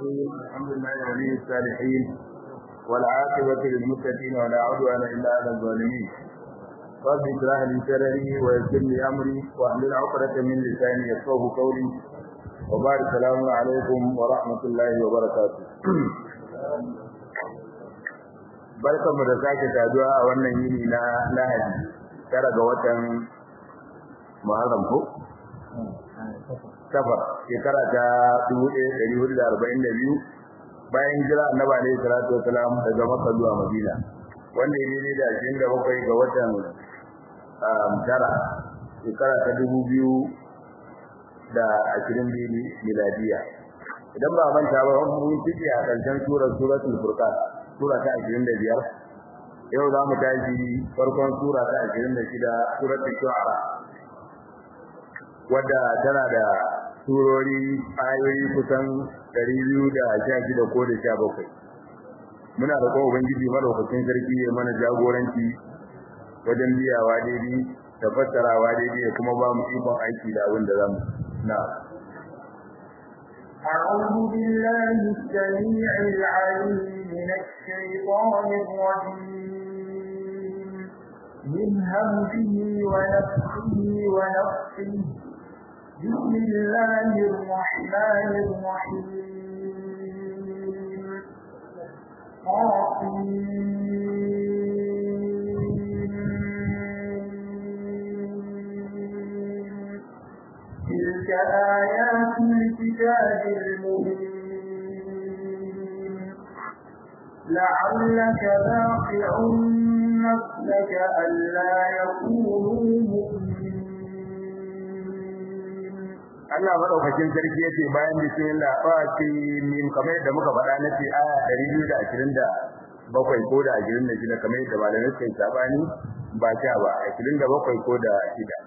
الرحيم الحمد لله ولي الصالحين والعاقبة للمتقين ولا عدوان إلا على الظالمين رب اشرح لي صدري ويسر لي أمري واحلل عقدة من لساني يفقهوا قولي وبارك السلام عليكم ورحمة الله وبركاته barkanmu da sake saduwa a wannan yini na Lahadi tara ga watan Muharram ko safar shekara ta 1442 bayan jira annabi alaihi salatu wasalam daga Makka zuwa Madina wanda ya ne da 27 ga watan tara shekara ta 2000 da 20 miladiya idan ba manta ba mun fice a karshen surar suratul furqan sura ta 25 yau za mu tashi farkon sura ta 26 suratul shu'ara wadda tana da surori ayoyi kusan 216 ko da 17 muna da kuma ubangiji madaukakin sarki ya mana jagoranci wajen biyawa daidai da fassarawa daidai kuma ba mu ikon aiki da abin da zamu na أعوذ بالله السميع العليم من الشيطان الرجيم من همزه ونفسه ونفسه بسم الله الرحمن الرحيم تلك آيات الكتاب المبين لعلك باقع نفسك ألا يكونوا مؤمنين Allah madaukakin sarki yace bayan bismillah fa ce min kamar yadda muka faɗa na ce aya 227 ko da 26 kamar yadda malamai suka yi sabani ba ta ba 27 ko da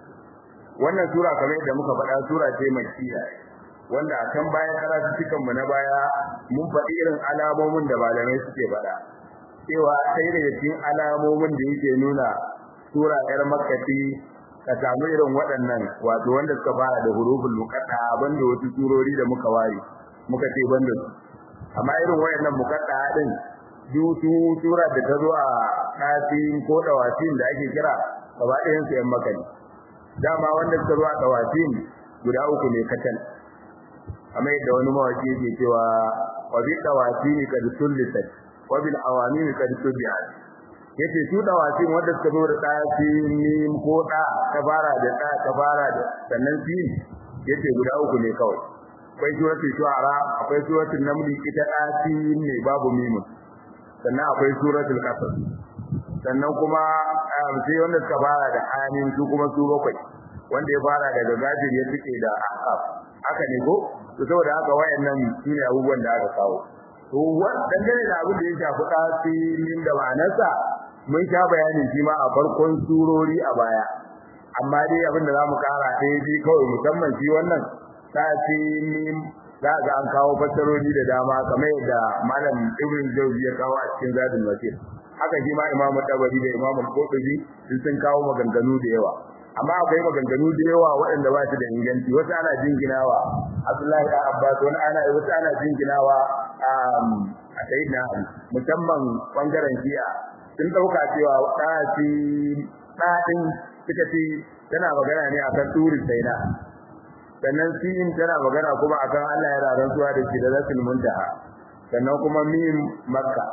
6 wannan sura kamar yadda muka faɗa sura ce makkiya wanda a kan bayan karatu cikin mu na baya mun faɗi irin alamomin da malamai suke faɗa cewa sai daga cikin alamomin da yake nuna sura yar makkati ka samu irin waɗannan wato wanda suka fara da huruful muqatta banda wasu surori da muka ware muka ce banda su amma irin wayannan muqatta din dutu sura da ta zo a ɗafin ko dawatin da ake kira gaba ɗayan su yan makani dama wanda suka zo a dawatin guda uku ne katal amma yadda wani mawaki yake cewa wa bi dawatin kad sullisat wa bil awamin kad subihat yace su dawatin wanda suka zo da ɗafin mim ko da ta fara da da ta fara da sannan sin yace guda uku ne kawai akwai suratul shu'ara akwai suratul naml ita ɗafin ne babu mim sannan akwai suratul qasas sannan kuma sai wanda suka fara da amin su kuma su bakwai wanda ya fara daga gajir ya tike da ahqaf haka ne ko to saboda haka wayannan shine abubuwan da aka kawo to dangane da abin da ya shafi tasirin da ma'anarsa mun sha bayani shi ma a farkon surori a baya amma dai abin da zamu kara ɗaya bi kawai musamman shi wannan tasirin za ga an kawo fassarori da dama kamar yadda malam ibn jawzi ya kawo a cikin zadul masir haka shi ma imamu tabari da imamu qurtubi sun sun kawo maganganu da yawa amma akwai maganganu da yawa waɗanda ba su da inganci wasu ana jinginawa abdullahi da abbas wani ana wasu ana jinginawa a sayyidina ali musamman bangaren shi'a sun dauka cewa ɗaci ɗaɗin suka ce tana magana ne akan turin saina sannan sin tana magana kuma akan Allah ya rantsuwa da shi da rasul muntaha sannan kuma mim makka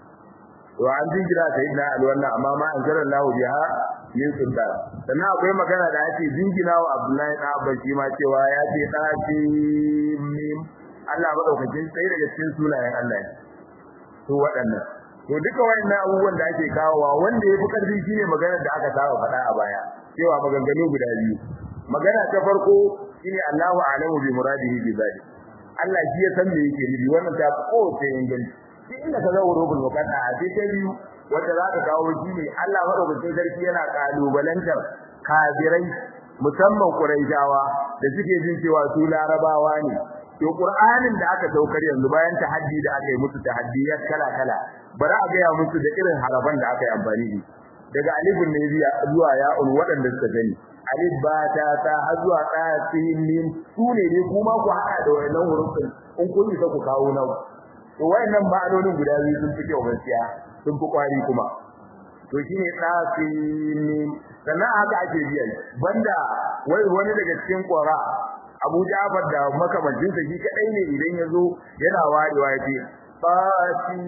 to an jingira sayyidina ali wannan amma ma an zara lahu biha min sultan sannan akwai magana da ake jingina wa abdullahi da abban shi ma cewa ya ce ɗaci mim Allah madaukakin sai daga cikin sunayen Allah ne to waɗannan to duka wayannan abubuwan da ake kawowa wanda yafi karfi shine maganar da aka saba faɗa a baya cewa maganganu guda biyu magana ta farko shine Allahu a'lamu bi muradihi bi zalik Allah shi ya san me yake nufi wannan ta ko ce inganci shi inda ka zawo rubul muqadda a sai ta biyu wanda za ka kawo shine Allah madaukakin sarki yana kalubalantar kafirai musamman Quraishawa da suke jin cewa su larabawa ne to Qur'anin da aka saukar yanzu bayan tahaddi da aka yi musu tahaddiyat kala kala bari a gaya musu da irin haraban da aka yi amfani da daga alifun ne zuwa ya'un waɗanda suka gani alif ba ta ta har zuwa ta sin mim su ne ne kuma ku haɗa da wayannan hurufin in kun isa ku kawo nan to wayannan ma'anonin guda biyu sun fi kyau gaskiya sun fi kwari kuma to shine tsasin sannan haka ake biyan banda wai wani daga cikin qura Abu Ja'far da makamancin sa shi kadai ne idan yazo yana warewa yace tsasin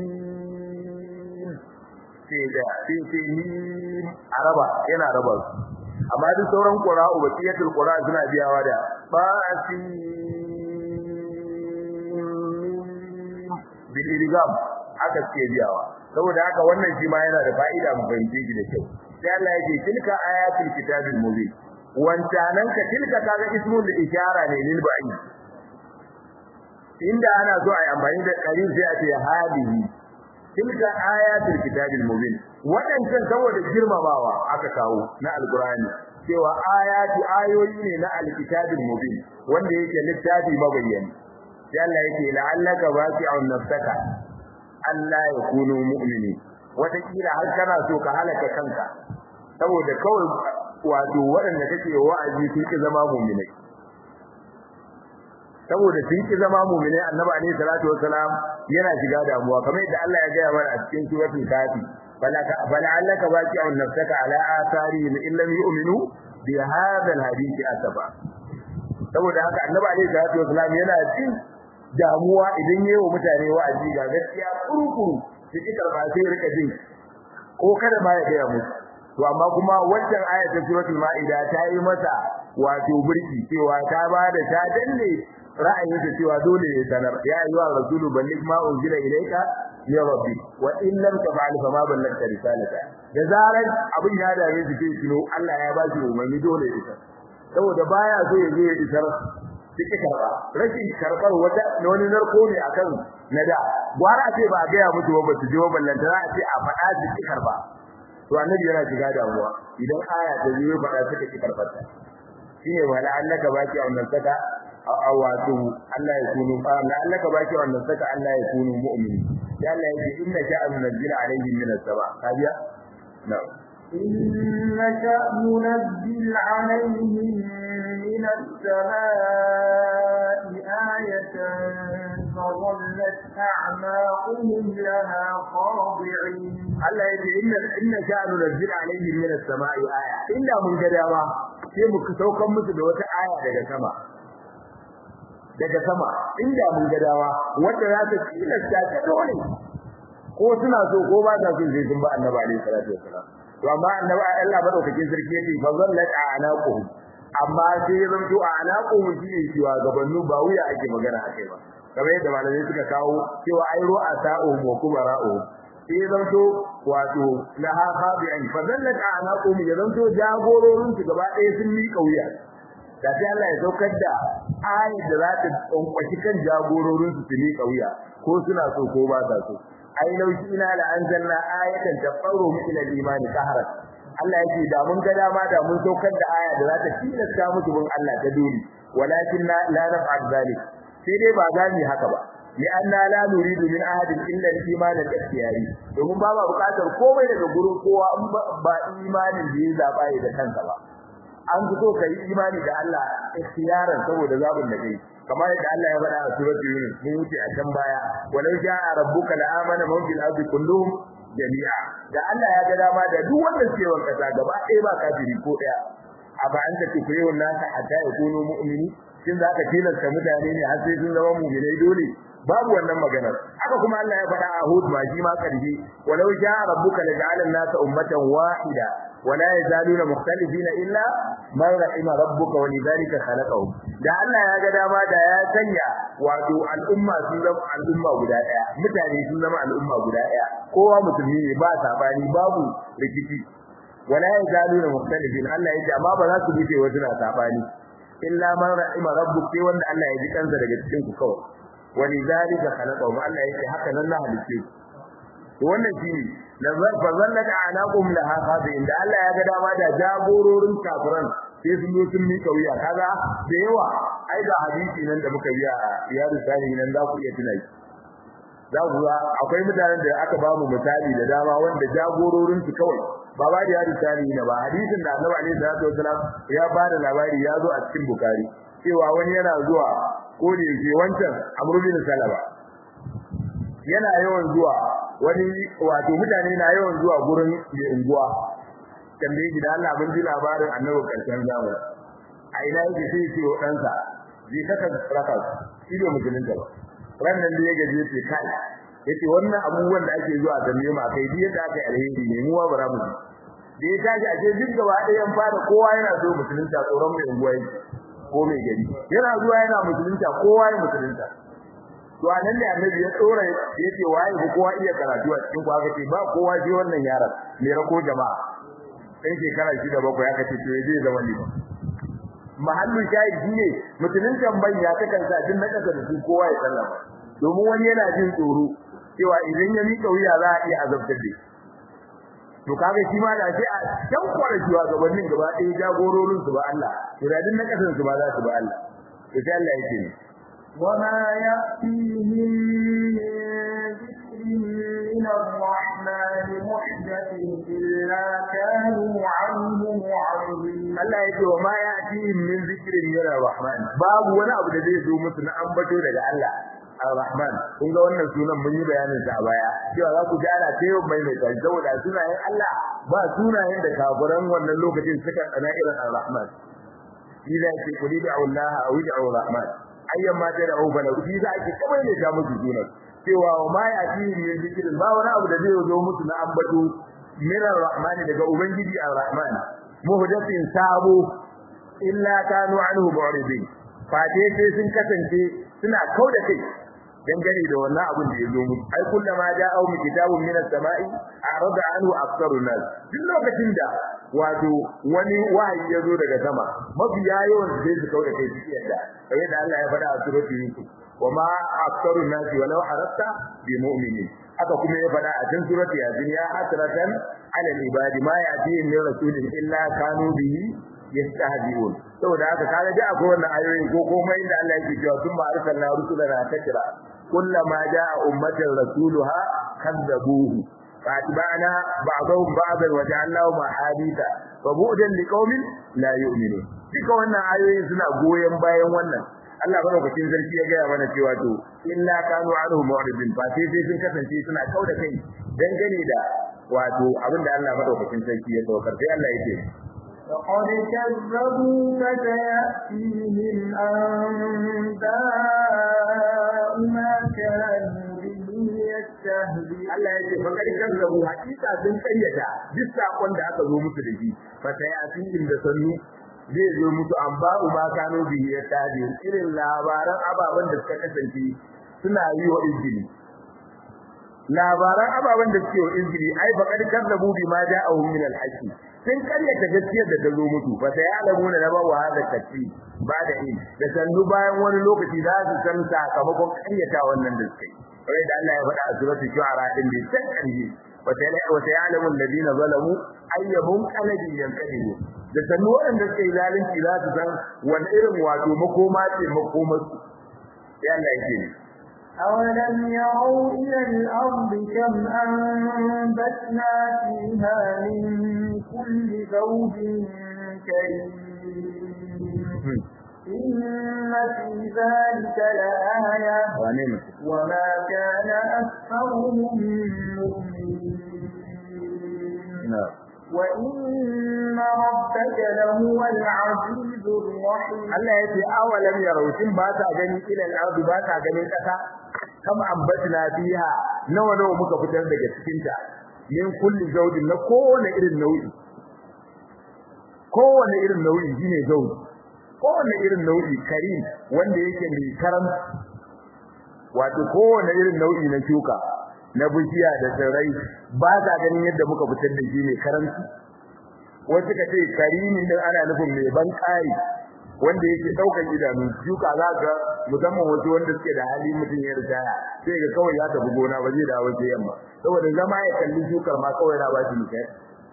sai da sai sai ni araba yana raba amma duk sauran qura ubaqiyatul qura suna biyawa da tsasin bil ilgam aka ce biyawa saboda haka wannan shi ma yana da fa'ida mu fahimce shi da kyau sai Allah yake tilka ayatul kitabil mubin wancanan ka tilka kaga ismul ishara ne lil ba'i inda ana so ai amfani da qarin sai a ce hadihi tilka ayatul kitabil mubin wadancan saboda girmamawa aka kawo na alqur'ani cewa ayatu ayoyi ne na alkitabil mubin wanda yake littafi mabayyani sai Allah yake la'allaka baqi'un nafsaka Allah ya kunu mu'mini wata kila har kana so ka halaka kanka saboda kawai wato waɗanda kake wa'azi sun ki zama mu'minai saboda sun ki zama mu'minai annabi alaihi salatu wassalam yana shiga damuwa kamar yadda Allah ya gaya mana a cikin suratul kafi fala'allaka baqi'un nafsaka ala atharihim in lam yu'minu bi hadha alhadith asafa saboda haka annabi alaihi salatu wassalam yana jin damuwa idan yayi wa mutane wa'azi ga gaskiya kurukuru su ki karba sai rika jin ko kada ma ya gaya musu to amma kuma wancan aya ta suratul maida ta yi masa wato burki cewa ta ba da ta danne ra'ayin ta cewa dole ya sanar ya ayyuha rasulu balligh ma unzila ilayka ya rabbi wa in lam taf'al fa ma ballagta risalata da zaran abin ya dame shi sai kino Allah ya ba shi umarni dole ya isar saboda baya so ya je ya isar suke karba rashin karbar wata wani narko ne akan nada gwara ce ba ga ya mutu ba su je ballanta za a ce a faɗa su ki karba to annabi yana shiga damuwa idan aya ta zo faɗa suka ki karbar ta shine wala annaka baki a wannan saka awatu Allah ya kunu la annaka baki a wannan saka Allah ya kunu mu'mini ya Allah ya ce inna sha'a nunzila alaihim min as-sama kabiya na'am إن شأ ننزل عليهم من السماء آية فظلت أعناقهم لها خاضعين Allah ya ce inna inna sha'nu nazzil alaihim min as-sama'i aya inda mun ga dama sai mu saukan musu da wata aya daga sama daga sama inda mun ga dama wanda za ta tilasta ta dole ko suna so ko ba ta so sai sun ba annabi alaihi salatu wassalam to amma annabi Allah madaukakin sarki yace fa zallat a'naquhum amma sai ya zanto a'naquhum shi ne cewa gabannu ba wuya ake magana akai ba kamar yadda malamai suka kawo cewa ai ru'a sa'uhum wa kubara'uhum sai ya zanto wato laha khabi'an fa zallat a'naquhum ya zanto jagororin su gaba ɗaya sun miƙa wuya da sai Allah ya saukar da ayat da za ta tsankwashi kan jagororin su su miƙa wuya ko suna so ko ba sa so ai laushi ina la anzalna ayatan tafaru min al-imani qahran Allah yake da mun ga dama da mun saukar da aya da za ta tilasta musu bin Allah ta dole walakin la naf'al zalik sai dai ba za mu haka ba li anna la nuridu min ahadin illa al-iman al-ikhtiyari domin ba ba bukatar komai daga gurin kowa in ba imanin da ya zaba da kanka ba an fito kai imani da Allah ikhtiyaran saboda zabin da kai kamar yadda Allah ya faɗa a suratul Yunus mun wuce a can baya walau ja'a rabbuka la amana man fil ardi kulluhum jami'a da Allah ya ga dama da duk wanda ke wanka ta gaba ɗaya ba kafiri ko ɗaya aba an ta tukrihu nasa hatta yakunu mu'mini shin za ka tilasta mutane ne har sai sun zama mu'minai dole babu wannan maganar haka kuma Allah ya faɗa a Hud ma shi ma karfi walau ja'a rabbuka la ja'ala an-nasa ummatan wahida ولا يزالون مختلفين الا من رحم ربك ولذلك خلقهم da Allah ya ga dama da ya sanya wato al'umma sun zama al'umma guda daya mutane sun zama al'umma guda daya kowa musulmi ne ba sabani babu rikici wala yazaluna mukhtalifin Allah ya ce amma ba za su bice wasu na sabani illa man rahima rabbuk sai wanda Allah ya ji kansa daga cikin ku kawai walidhalika khalaqahum Allah ya ce haka nan na halice to wannan shine nazar fa zallaka anaqum laha khabin da Allah ya ga dama da jagororin kafiran sai sun yi sun mika wuya kaga da yawa ai da hadisi nan da muka yi a riyadu sani nan za ku iya tunai za ku ga akwai mutanen da aka ba mu misali da dama wanda jagororin su kawai ba ba da riyadu sani ne ba hadisin da Annabi alaihi salatu wasalam ya ba da labari ya zo a cikin Bukhari cewa wani yana zuwa ko da yake wancan Amr bin Salama yana yawan zuwa wani wato mutane na yawan zuwa gurin da unguwa tambaye gida Allah mun ji labarin annabi karshen zamani a ina yake sai ce wa ɗansa zai kaka raka shi ne musulunta ba wannan da ya gaje ce kai yace wannan abubuwan da ake zuwa tambaye ma kai duk yadda aka yi alheri ne mu wa bara mu da ya tashi a ce duk gaba ɗayan fara kowa yana so musulunta tsoron mai unguwa yake ko mai gari yana zuwa yana musulunta kowa ya musulunta to anan ne annabi ya tsora yace waye ko kowa iya karatu a cikin kwa kace ba kowa ji wannan yaron me rako jama'a sai shekara shida bakwai aka ce to zai zama liman mahallin shahidi ne musuluntan banya ta kansa din na kasa da su kowa ya sallama domin wani yana jin tsoro cewa idan ya mika wuya za a iya azabtar da to kaga shi ma da sai a can kwara shi gabanin gaba ɗaya jagororin su ba Allah to da din na kasan su ba za su ba Allah to sai Allah yake ne وما يأتيهم من ذكر من الرحمن محدث إلا كانوا عنه معرضين Allah yake wa ma ya'tihim min zikrin min ar-rahman babu wani abu da zai zo musu na ambato daga Allah ar-rahman kun ga wannan sunan mun yi bayanin sa a baya cewa za ku ji ana ta yau mai mai kai saboda sunayen Allah ba sunayen da kafiran wannan lokacin suka tsana irin ar-rahman ila ce kuli da Allah aw da ar-rahman ayyan ma da au bala shi za ki kamar ne ta musu sunan cewa wa ma ya'tihim min zikrin ba wani abu da zai zo musu na ambato min ar-rahman daga ubangiji ar-rahman muhdathin sabo illa kanu anhu mu'ridin fate sai sun kasance suna kauda kai dangane da wannan abin da ya zo musu ai kullama ja'a mu kitabun min as-sama'i arada anhu aktharu nas duk lokacin da wato wani wahayi ya zo daga sama mafiya yawan sai su kauda kai su yadda kamar da Allah ya faɗa a suratul yusuf wama aktharu nas walau arasta bi mu'minin aka kuma ya faɗa a cikin suratul yasin ya hasratan ala al-ibadi ma ya'tihim min rasulin illa kanu bihi yastahzi'un saboda haka kaga da akwai wannan ayoyin ko komai inda Allah yake cewa sun ma arsalna rusulana takra kullama jaa ummatin rasuluha kadzabuhu فاتبعنا بعضهم بعضا وجعلناهم احاديثا فبعدا لقوم لا يؤمنون duka wannan ayoyin suna goyen bayan wannan Allah madaukakin sarki ya gaya mana cewa to illa kanu anhu mu'ridin fa sai sai sun kasance suna kauda kai dangane da wato abinda Allah madaukakin sarki ya saukar sai Allah yake فقد كذبوا فسيأتيهم أنباء ما كانوا به يستهزئون Allah ya ce fakar kazzabu hakika sun kayyata duk sakon da aka zo musu da shi fa sayatin da sannu zai zo musu an ba'u ma kano bihi ya tadi irin labaran ababen da suka kasance suna yi wa izini labaran ababen da suke wa izini ai fakar kazzabu bi ma ja'ahum min al-haqq sun karyata gaskiyar da ta zo mutu fa sai alamuna na bawa hada kaci ba da in da sannu bayan wani lokaci za su san sakamakon karyata wannan da suke kai da Allah ya faɗa a suratul shu'ara din da san kanji wa sai wa sai alamu alladina zalamu ayyabun qalbi yanqadiru da sannu wanda suke zalunci za su san wani irin wato makoma ce makoma su sai Allah yake ne أولم يروا إلى الأرض كم أنبتنا فيها من كل زوج كريم إن في ذلك لآية وما كان أكثرهم مؤمنين وإن ربك لهو العزيز الرحيم Allah ya ce awalam yarawtin ba ta gani ila al-ardi ba ta ganin kasa kam ambatna fiha nawa nawa muka fitar daga cikin ta min kulli zawjin na kowane irin nau'i kowane irin nau'i shine zawji kowane irin nau'i karim wanda yake mai karam wato kowane irin nau'i na shuka na bishiya da tsirrai ba ta ganin yadda muka fitar da shi ne karanci wasu ka ce karimin din ana nufin mai ban kai wanda yake daukar idanu shuka za ka musamman wasu wanda suke da hali mutum ya ritaya sai ga kawai ya tafi gona ba zai dawo sai yamma saboda zama ya kalli shukar ma kawai na ba shi misali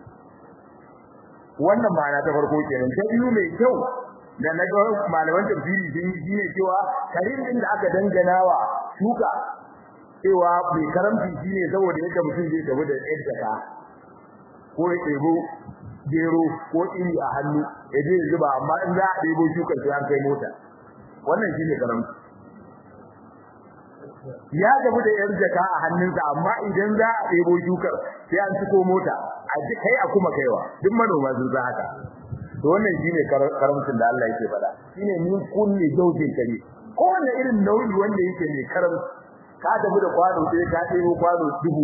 wannan ma'ana ta farko kenan ta biyu mai kyau da na ga malaman tafsiri sun yi shine cewa karin din da aka dangana wa shuka cewa bai karamci shine saboda yadda mutum zai tafi da yadda ka ko ya ɗebo gero ko iri a hannu ya je zuba amma in za a ɗebo shukar sai an kai mota wannan shine karamci ya gabu da yar jaka a hannunsa amma idan za a ɗebo shukar sai an ciko mota a ji kai a kuma kaiwa duk manoma sun san haka to wannan shine karamcin da Allah yake faɗa shine min kulli zawjin kare kowanne irin nau'i wanda yake mai karam ka tafi da kwano sai ka ɗebo kwano dubu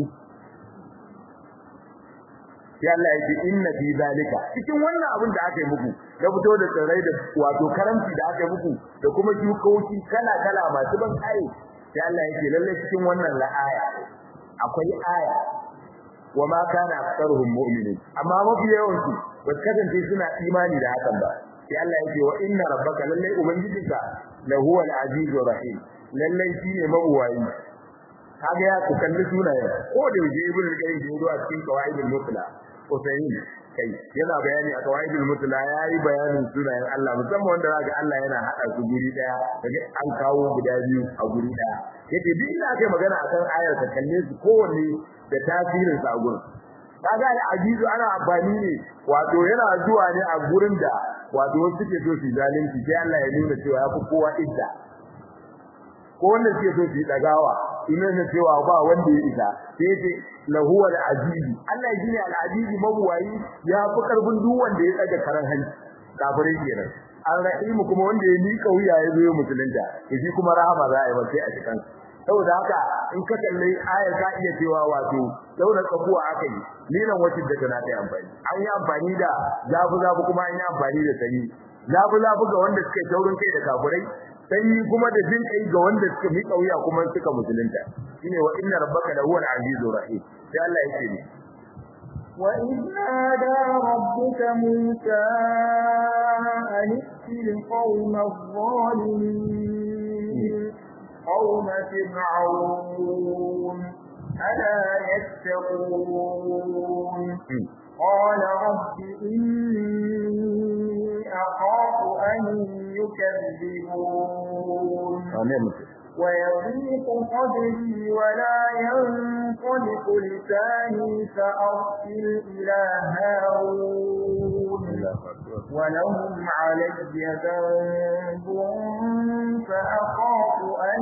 sai Allah yake inna fi zalika cikin wannan abin da aka yi muku da fito da tsirrai da wato karamci da aka yi muku da kuma shukoki kala kala masu ban kai sai Allah yake lalle cikin wannan la'aya akwai aya wa ma kana aktsaruhum mu'minin amma mafi yawan su ba kasance suna imani da hakan ba sai Allah yake wa inna rabbaka lalle ubangijinka la huwa al-azizur rahim lalle shine mabuwayi kaga ya ku kalli sunayen ko da yaje ibn al-qayyim da yazo a cikin qawaidul mutla Usayn kai yana bayani a qawaidul mutla yayi bayanin sunayen Allah musamman wanda zaka Allah yana hada su guri daya kaga an kawo guda biyu a guri daya yake duk ina kai magana akan ayar ka kalle su kowanne da tasirin sa a gurin kaga al-azizu ana amfani ne wato yana zuwa ne a gurin da wato wasu suke so su zalunci sai Allah ya nuna cewa ya fi kowa idda ko wanda suke so su dagawa ina ne cewa ba wanda ya isa sai ce lahu al-aziz Allah ya jini al-aziz mabuwayi ya fi karfin duk wanda ya tsaga karan hanci kafirai kenan al-rahim kuma wanda ya mika wuya ya zo musulunta shi kuma rahama za a yi sai a cikin saboda haka in ka kalle ayar ka iya cewa wato daura kabuwa aka yi nilan wacce da tana da amfani an yi amfani da zafu zafu kuma an yi amfani da sanyi zafu zafu ga wanda suka taurin kai da kafirai sanyi kuma da jin kai ga wanda suka miƙa wuya kuma suka musulunta shine wa inna rabbaka la huwal azizur rahim sai Allah yake ne وإذ نادى ربك موسى أن ائت القوم الظالمين قوم فرعون ألا يتقون قال رب إني أخاف أن يكذبون ويضيق صدري ولا ينطلق لساني فأرسل إلى هارون ولهم علي ذنب فأخاف أن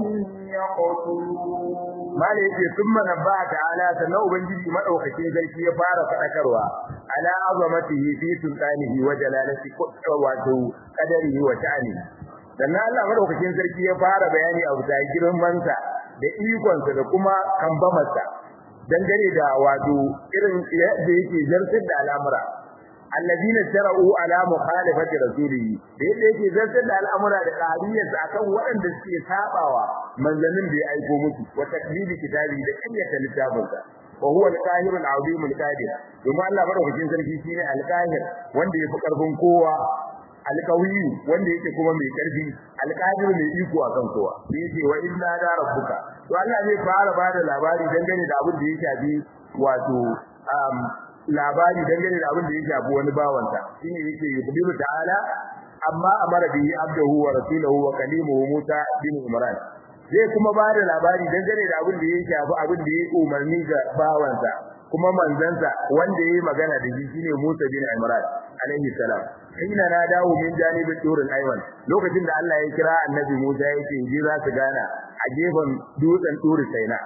يقتلون ما yake thumma nabba ta'ala sannan ubangiji madaukakin sarki ya fara fadakarwa ala azamatihi fi sultanihi wa jalalati wato qadarihi wa ta'ani sannan Allah madaukakin sarki ya fara bayani a bisa girmansa da ikonsa da kuma kambamarsa dangane da wato irin yadda yake zartar da al'amura alladina tara'u ala mukhalafati rasulihi da yadda yake zartar da al'amura da qariyarsa akan waɗanda suke sabawa manzannin da ya aiko musu wa takdibi kitabi da kanyata littafinsa wa huwa al-qahir al-azim al-qadir kuma Allah madaukakin sarki shine al-qahir wanda yafi karfin kowa alƙawiyu wanda yake kuma mai ƙarfi alƙadir mai iko akan kowa yace wa inna da rabbuka to Allah zai fara bada labari dangane da abin da ya shafi wato um labari dangane da abin da ya shafi wani bawansa shine yake yubiru ta'ala amma amara bihi abduhu wa rasuluhu wa kalimuhu Musa bin Imran zai kuma bada labari dangane da abin da ya shafi abin da ya umarni ga bawansa kuma manzansa wanda yayi magana da shi shine Musa bin Imran alaihi salam hina na dawo min janibin turul ayman lokacin da Allah ya kira annabi Musa yake je za su gana a gefen dutsen turul saina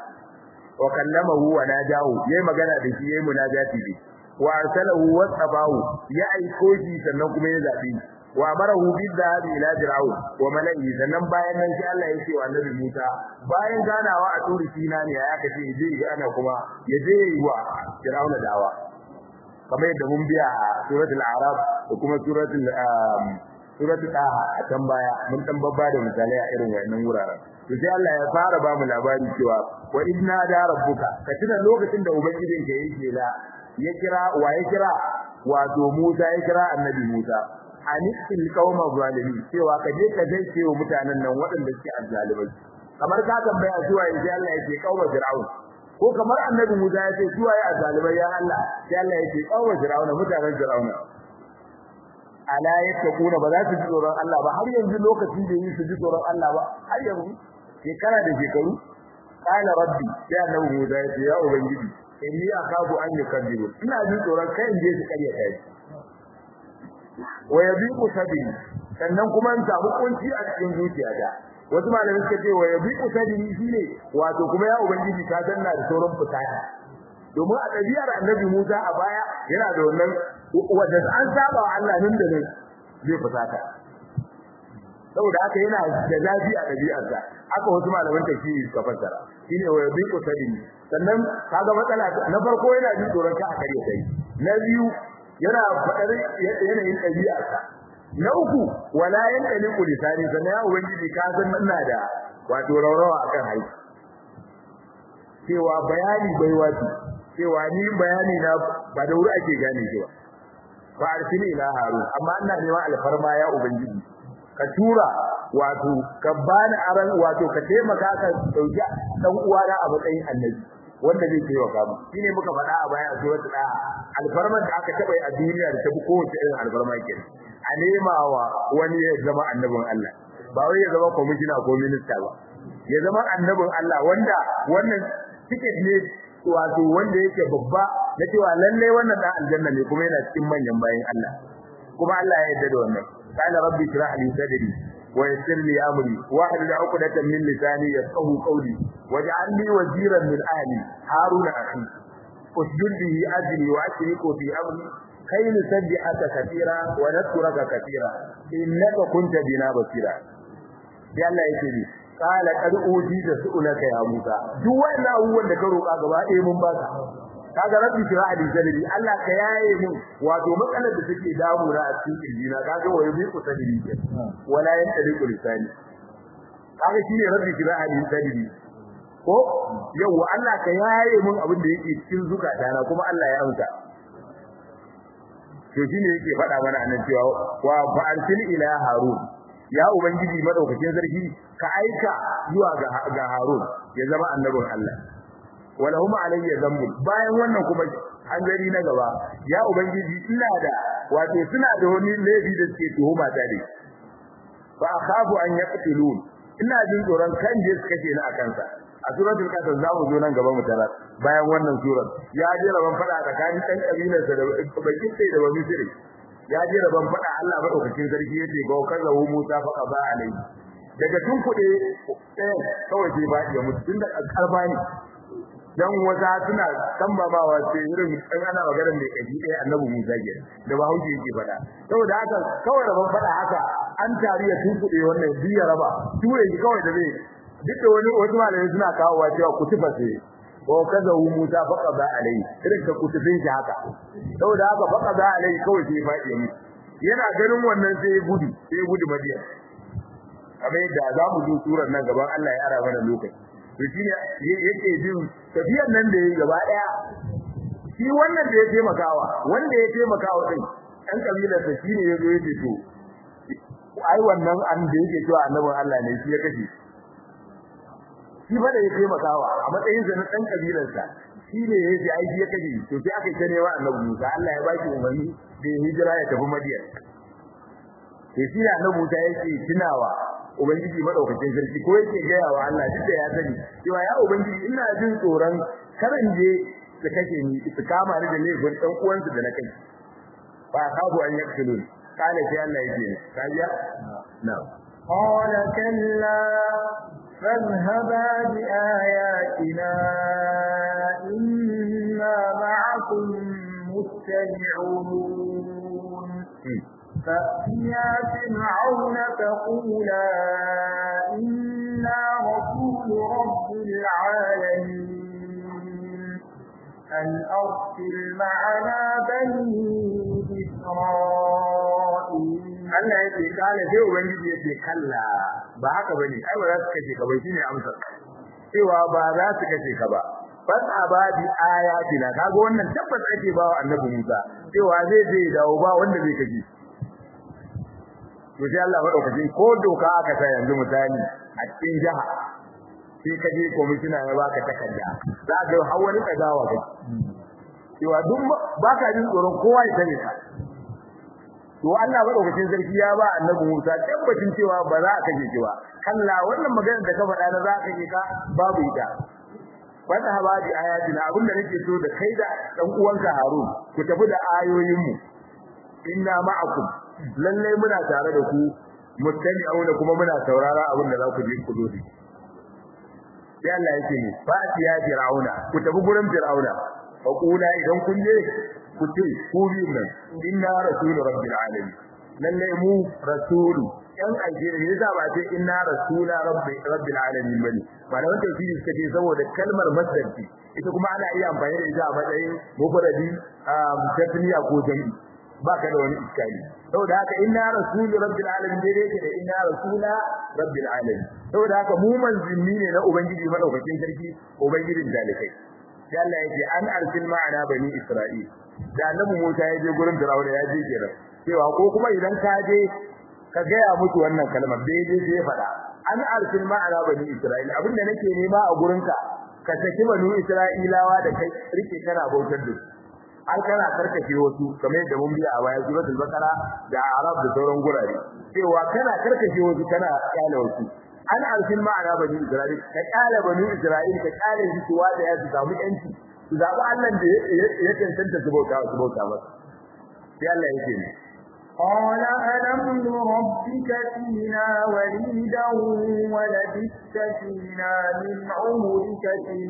wa kallamahu wa najahu yayi magana da shi yayi munajati bi wa arsalahu wa tabahu ya aiko shi sannan kuma ya zabi wa amarahu bidhahab ila fir'aun wa mala'i sannan bayan nan sai Allah ya ce wa annabi Musa bayan ganawa a turul sina ne ya kace je ana kuma ya je yi wa fir'aun dawa kamar yadda mun biya a suratul arab da kuma suratul suratul taha a can baya mun dan babba da misalai a irin wannan wuraren to sai Allah ya fara ba mu labari cewa wa inna da rabbuka ka tuna lokacin da ubangijin ka yake la ya kira wa ya kira wato Musa ya kira annabi Musa anisil qauma zalimi cewa ka je ka dace wa mutanen nan waɗanda suke azzalimai kamar ka tambaya cewa sai Allah ya ce qauma fir'aun ko kamar annabi Musa ya ce su waye azalibai ya Allah sai Allah ya ce kawo Firauna mutanen Firauna ala yattaquna ba za su ji tsoron Allah ba har yanzu lokacin da yi su ji tsoron Allah ba har yanzu shekara da shekaru qala rabbi ya annabi Musa ya ce ya ubangiji inni akabu an yukadzibu ina ji tsoron kai in je su kariya kai wa yabiqu sabi sannan kuma in samu kunci a cikin zuciyata wasu malamai suka ce wa yabi usadi shine wato kuma ya ubangiji ka danna da sauran fitaya domin a ɗabi'ar annabi Musa a baya yana da wannan wanda an saba wa Allah nan da nan zai fusata saboda haka yana da zafi a ɗabi'arsa haka wasu malaman tafsiri suka fassara shine wa yabi usadi sannan kaga matsala na farko yana jin tsoron ka a kare kai na biyu yana faɗar yanayin ɗabi'arsa na uku wala yankali kulisani sannan ya ubangiji ka san ina da wato raurawa akan haiti cewa bayani bai wato cewa ni bayani na ba da wuri ake gane shi ba ba arsini ila harun amma ina neman alfarma ya ubangiji ka tura wato ka bani aran wato ka taimaka ka dauki dan uwana a matsayin annabi wanda zai taimaka mu shine muka faɗa a baya a suratul da alfarman da aka taba a duniya da ta bi kowace irin alfarma kenan a nema wa wani ya zama annabin Allah ba wai ya zama kwamishina ko minista ba ya zama annabin Allah wanda wannan ticket ne wato wanda yake babba na cewa lalle wannan dan aljanna ne kuma yana cikin manyan bayin Allah kuma Allah ya yarda da wannan qala rabbi shrah li sadri wa yassir li amri wa hlul 'uqdatan min lisani yafqahu qawli waj'al li waziran min ahli haruna akhi usjud bihi ajri wa ashriku fi amri كي نسبحك كثيرا ونذكرك كثيرا إنك كنت بنا بصيرا sai Allah yake ni kala kad uji da su'ulaka ya Musa duk wannan abubuwan da ka roƙa gaba ɗaya mun baka kaga rabbi shira ali sadri Allah ka yaye mun wato matsalar da take damu na a cikin kirjina kaga wayo bi ku sadri ke wala yan tari ku lisani kaga shine rabbi shira ali sadri ko yawa Allah ka yaye mun abin da yake cikin zukata kuma Allah ya amsa to shine yake faɗa mana anan cewa wa fa'arsil ila harun ya ubangiji madaukakin sarki ka aika zuwa ga ga harun ya zama annabin Allah wala huma alayya zambu bayan wannan kuma an gari na gaba ya ubangiji ina da wato suna da wani laifi da suke tuhuma ta dai fa akhafu an yaqtulun ina jin tsoron kan je su kace ni akan sa a suratul qasas za mu zo nan gaba mu tara bayan wannan surar ya je rabon fada tsakanin dan kabilar sa da bakin sai da wani sirri ya je rabon fada Allah madaukakin sarki yace ga kaza hu Musa fa qaba alai daga tun kuɗe eh kawai sai ba ya mutu tunda karba ne dan wata suna tambamawa sai irin dan ana magana mai kaji dai annabi Musa ke da ba hauki yake fada saboda haka kawai rabon fada haka an tariya tun kuɗe wannan biya raba ture shi kawai da zai duk da wani wasu malamai suna kawowa cewa kutufa sai ko kaza hu Musa faqa ba alai irin ka kutufin shi haka saboda haka faqa ba alai kawai sai faɗi mu yana ganin wannan sai ya gudu sai ya gudu Madiyan kamar yadda za mu zo surar nan gaban Allah ya ara mana lokaci to shine yake jin tafiyar nan da yayi gaba daya shi wannan da ya taimakawa wanda ya taimakawa din dan kabilar sa shine yazo yace to ai wannan an da yake cewa annabin Allah ne shi ya kashe shi fa da ya taimakawa a matsayin sa na dan kabilarsa shi ne ya ji aiki ya kaje to sai aka kane wa annabi Musa Allah ya baki umarni da ya hijira ya tafi Madiyan to shi ne annabi Musa yake tunawa ubangiji madaukakin sarki ko yake gaya wa Allah duk da ya sani cewa ya ubangiji ina jin tsoron karan je su kashe ni su kama ni da laifin dan uwansu da na kai fa kafu an yaktulun kana sai Allah yake kajiya na'am قال كلا فاذهبا بآياتنا إنا معكم مستمعون فأتيا فرعون فقولا إنا رسول رب العالمين أن أرسل معنا بني إسرائيل Allah ya ce kala sai ubangiji ya ce kalla ba haka bane ai ba za su kace ka bai shine amsar cewa ba za su kace ka ba bas abadi ayatina kaga wannan tabbas ake bawa annabi Musa cewa zai je dawo ba wanda zai kace to sai Allah madaukakin ko doka aka sa yanzu misali a cikin jaha sai ka je komishina ya baka takarda za ga har wani kagawa kai cewa duk baka jin tsoron kowa ya sani ka to Allah madaukakin sarki ya ba annabi Musa tabbacin cewa ba za a kaje shi ba kalla wannan maganar da ka faɗa na za ka kaje ka babu ita wata habadi ayatina abinda nake so da kai da dan uwanka Harun ku tafi da ayoyin mu inna ma'akum lalle muna tare da ku mustami'una kuma muna saurara abin da za ku je ku zo da sai Allah yake ne fa ya fir'auna ku tafi gurin fir'auna fa kula idan kun je ku ce ku bi nan inna rasulu rabbil alamin lalle mu rasulu yan aljeri ne za ba ce inna rasula rabbi rabbil alamin bane malaman tafsiri suka ce saboda kalmar masdarci ita kuma ana iya amfani da ita a matsayin mufradi tasniya ko jami'i ba ka da wani iskali saboda haka inna rasulu rabbil alamin dai yake da inna rasula rabbil alamin saboda haka mu manzanni ne na ubangiji madaukakin sarki ubangijin dalikai sai Allah yake an arsil ma'ana bani isra'il da annabi Musa ya je gurin Fir'auna ya je kenan cewa ko kuma idan ka je ka gaya musu wannan kalmar da je sai faɗa an arsil ma'ana bani isra'il abinda nake nema a gurinka ka saki bani isra'ilawa da kai rike kana bautar da su har kana karkace wasu kamar yadda mun biya a baya suratul baqara da arab da sauran gurare cewa kana karkace wasu kana kyale wasu an arsil ma'ana bani isra'il ka kyale bani isra'il ka kyale su cewa da ya su samu yanci su zabi Allah da ya tantance su bauta su bauta masa sai Allah yake ne قال ألم نربك فينا وليدا ولبثت فينا من عمرك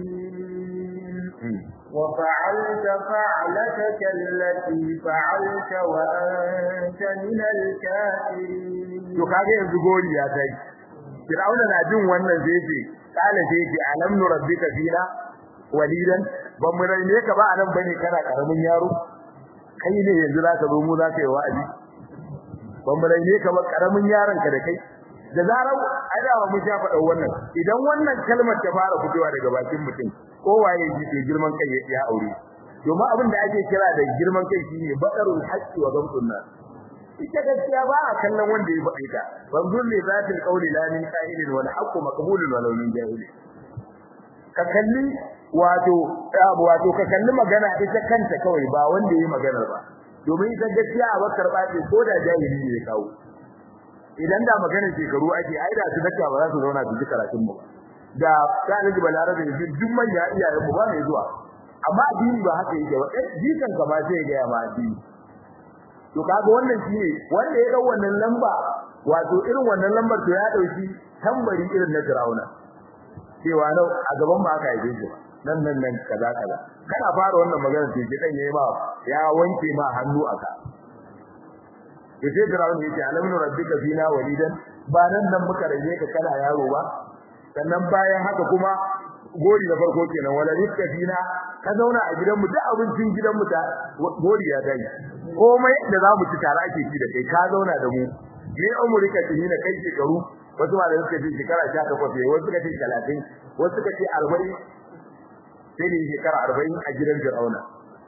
سنين وفعلت فعلتك التي فعلت وأنت من الكافرين to kage yanzu gori ya tai Fir'auna na jin wannan zai ce kala zai ce alam nurabbika fina walidan ban mu ne ka ba anan bane kana karamin yaro kai ne yanzu zaka zo mu zaka yi wa'azi ban mu ne ka ba karamin yaron ka da kai da zarar adawa mu ja faɗa wannan idan wannan kalmar ta fara fitowa daga bakin mutum kowaye ji to girman kai ya aure domin abin da ake kira da girman kai shine badarul haqqi wa gamtun nas ita gaskiya ba a kallon wanda ya faɗi ta banzur li zatil qawli la min qa'ilin wal haqqu maqbulun walau min jahil ka kalli wato wato ka kalli magana ita kanta kawai ba wanda yayi maganar ba domin ita gaskiya a bakar ba ce ko da jahili ne ya kawo idan da maganar shekaru ake ai da su dakka ba za su zauna su ji karatun mu da talibi balarabe ne duk manya iyayen mu ba mai zuwa amma addini ba haka yake ba eh jikan ka ba sai ga ma addini to kaga wannan shine wanda ya dau wannan lamba wato irin wannan lambar to ya dauki tambari irin na Firauna cewa nau a gaban ba aka yi shi nan nan nan kaza kaza kana fara wannan magana sai dan yayi ma ya wanke ma hannu aka yace Firauna yace alamin rabbika fina walidan ba nan nan muka rage ka kana yaro ba sannan bayan haka kuma gori da farko kenan wala rizqa fina ka zauna a gidanmu duk abincin gidanmu ta gori ya dai komai da zamu ci tare ake ci da kai ka zauna da mu ne umurika tinina kai shekaru wasu ma da suka ce shekara 18 wasu suka ce 30 wasu suka ce 40 sai ne shekara 40 a gidan Fir'auna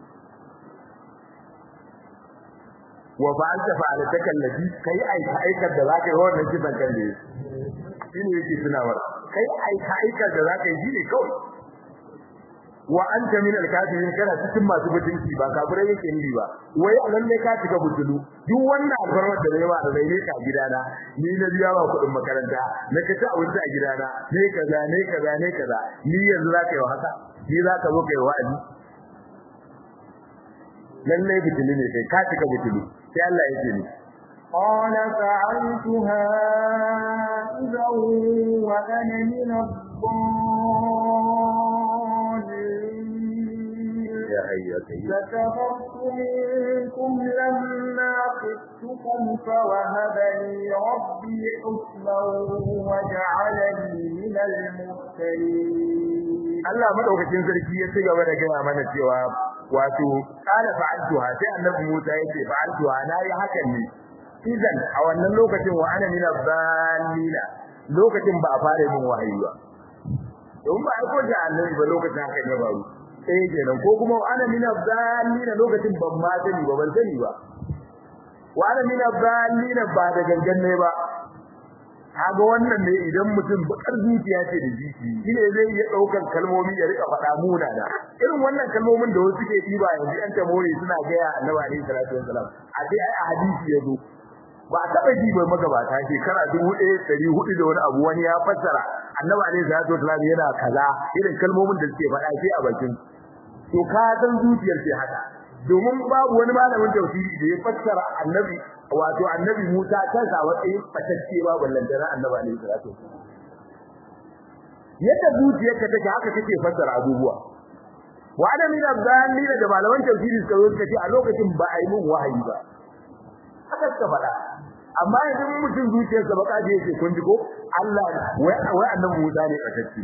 wa fa'alta fa'alataka allati kai aika aikar da zaka yi wannan kisan kan da shine yake tunawar kai aika aikar da zaka yi shine kawai wa anta min al-kafirin kana cikin masu mutunci ba kafirai yake ni ba wai lalle ka cika butulu duk wannan alfarmar da nayi ba da nayi ka gidana ni na biya ba kudin makaranta na kace abinci a gidana ne kaza ne kaza ne kaza ni yanzu zaka yi haka ni zaka zo kai wa'azi lalle butulu ne kai ka cika butulu sai Allah yake ni قال فعلتها إذا وأنا من الضالين يا أيها فكفرت منكم لما خفتكم فوهب لي ربي حكما وجعلني من المرسلين Allah madaukakin sarki ya ci gaba da gaya mana cewa wato qala fa'altuha sai annabi Musa yace fa'altuha nayi hakan ne idan a wannan lokacin wa ana min zalila lokacin ba a fara yin wahayi ba don ba ko da annabi ba lokacin haka ne baro sai kenan ko kuma wa ana min zalila lokacin ban ma sani ba ban sani ba wa ana min zalila ba da gangan ne ba kaga wannan ne idan mutum bakar zuciya ce da jiki shine zai iya daukar kalmomi ya rika faɗa muna da irin wannan kalmomin da wasu suke diba yanzu an tamori suna ga ya annabi alaihi salatu wasalam a dai a hadisi yazo ba a taba ji ba magabata shekara 1400 da wani abu wani ya fassara annabi alaihi salatu wasalam yana kaza irin kalmomin da suke faɗa sai a bakin to ka san zuciyar ce haka domin babu wani malamin tafsiri da ya fassara annabi wato annabi Musa kansa wata fatacce ba ballantana annabi alaihi salatu yadda zuciyarka take haka take fassara abubuwa wa ana min abdalina da malaman tafsiri suka zo suka ce a lokacin ba a yi mun wahayi ba haka suka faɗa amma idan mutum zuciyarsa baka je yake kun ji ko Allah wai annabi Musa ne fatacce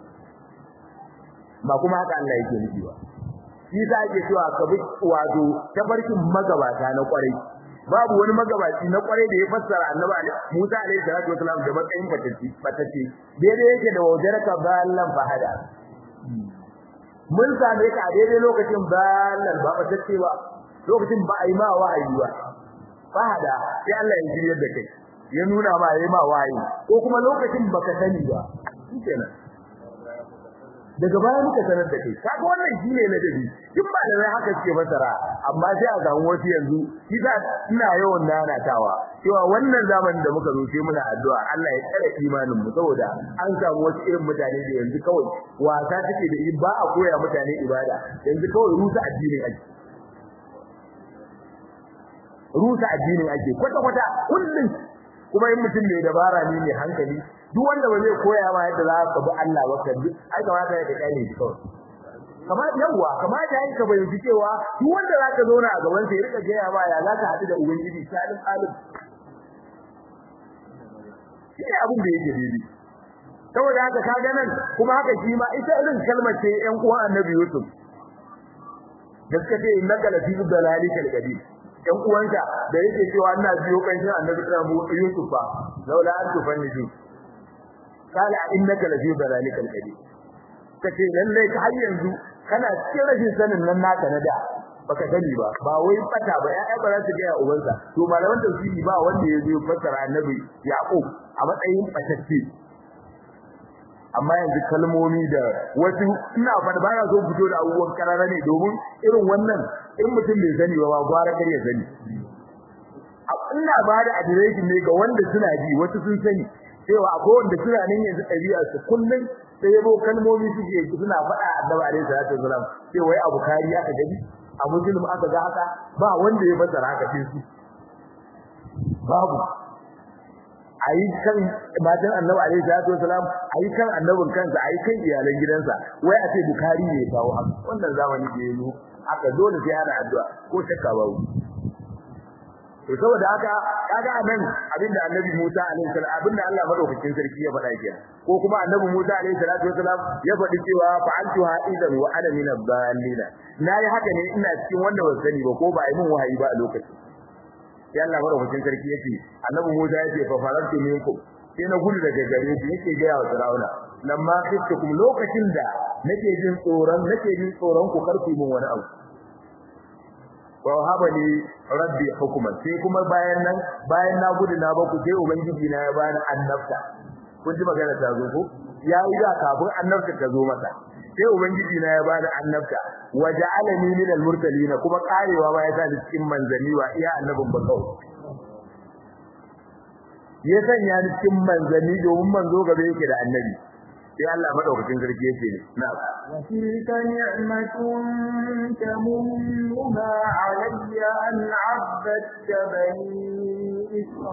ba kuma haka Allah yake nufi ba shi sa ake cewa ka bi wato tabarkin magabata na kwarai babu wani magabaci na kwarai da ya fassara annabi Musa alaihi salatu wasalam da matsayin fatacce fatacce daidai yake da wajaraka ballan fahada mun same ka a daidai lokacin ballan ba fatacce ba lokacin ba a yi ma wahayi ba fahada sai Allah ya jiryar da kai ya nuna ma yayi ma wahayi ko kuma lokacin baka sani ba shikenan daga baya muka sanar da kai kaga wannan shine ladabi kin ba da haka suke fasara amma sai a samu wasu yanzu kisa ina yawan nanatawa cewa wannan zamanin da muka zo sai muna addu'a Allah ya tsare imanin mu saboda an samu wasu irin mutane da yanzu kawai wasa take da ba a koya mutane ibada yanzu kawai rusa addinin ake rusa addinin ake kwata kwata kullun kuma in mutum mai dabara ne mai hankali duk wanda ba zai koya ma yadda za ka bi Allah ba ka bi ai kamata ya kai ne kawai kamar yawa kamar da yake bayyana cewa duk wanda zaka zauna a gaban sa ya rika gaya ma ya zaka haɗu da ubangiji salim alim shi abin da yake daidai saboda haka kaga nan kuma haka shi ma ita irin kalmar ce ƴan uwan Annabi Yusuf da suka ce innaka lafi dalalikal qadim ƴan uwansa da yake cewa ina biyo kanshin Annabi Yusuf fa laula an tufanniju kala innaka lafi dalalikal qadim kace lalle ka har yanzu kana cikin rashin sanin nan naka na da baka sani ba ba wai fata ba ya'ya ba za su ga ubansa to malaman tafsiri ba wanda ya zo fassara annabi yaqub a matsayin fatacce amma yanzu kalmomi da wasu ina fada ba na so fito da abubuwan karara ne domin irin wannan in mutum bai sani ba ba gwara kar ya sani ina ba da adireshin ne ga wanda suna ji wasu sun sani cewa akwai wanda suna nan yanzu ɗabi'a su kullum sai yabo kalmomi suke suna faɗa annabi alaihi salatu wasalam sai wai abu kari aka gani a muslim aka ga haka ba wanda ya fasara haka sai su babu ayi kan matan annabi alaihi salatu wasalam ayi kan annabin kansa ayi kan iyalan gidansa wai a ce bukari ne ya kawo haka wannan zamani da yazo haka dole sai ana addu'a ko shakka babu to saboda haka kaga anan abinda annabi Musa alaihi salam abinda Allah madaukakin sarki ya faɗa kenan ko kuma annabi Musa alaihi salatu wasalam ya faɗi cewa fa'altu ha'idan wa ana min ad-dallin nayi haka ne ina cikin wanda ban sani ba ko ba ai mun wahayi ba a lokacin sai Allah madaukakin sarki yake annabi Musa yace fa farantu minkum sai na gudu daga gare shi yake ga ya Fir'auna lamma khiftukum lokacin da nake jin tsoron nake jin tsoron ku karfi mun wani abu wa habali rabbi hukuma sai kuma bayan nan bayan na gudu na baku sai ubangiji na ya bani annabta kun ji magana ta zo ko yayi da kafin annabta ta zo masa sai ubangiji na ya bani annabta wa ja'alani min al-mursalin kuma karewa ba ya sa ni cikin manzani wa iya annabin ba kawai ya sanya ni cikin manzani domin manzo gabe yake da annabi sai Allah madaukakin sarki yake ne na'am wa tilka ni'matun tamunnuha alayya an 'abadta bani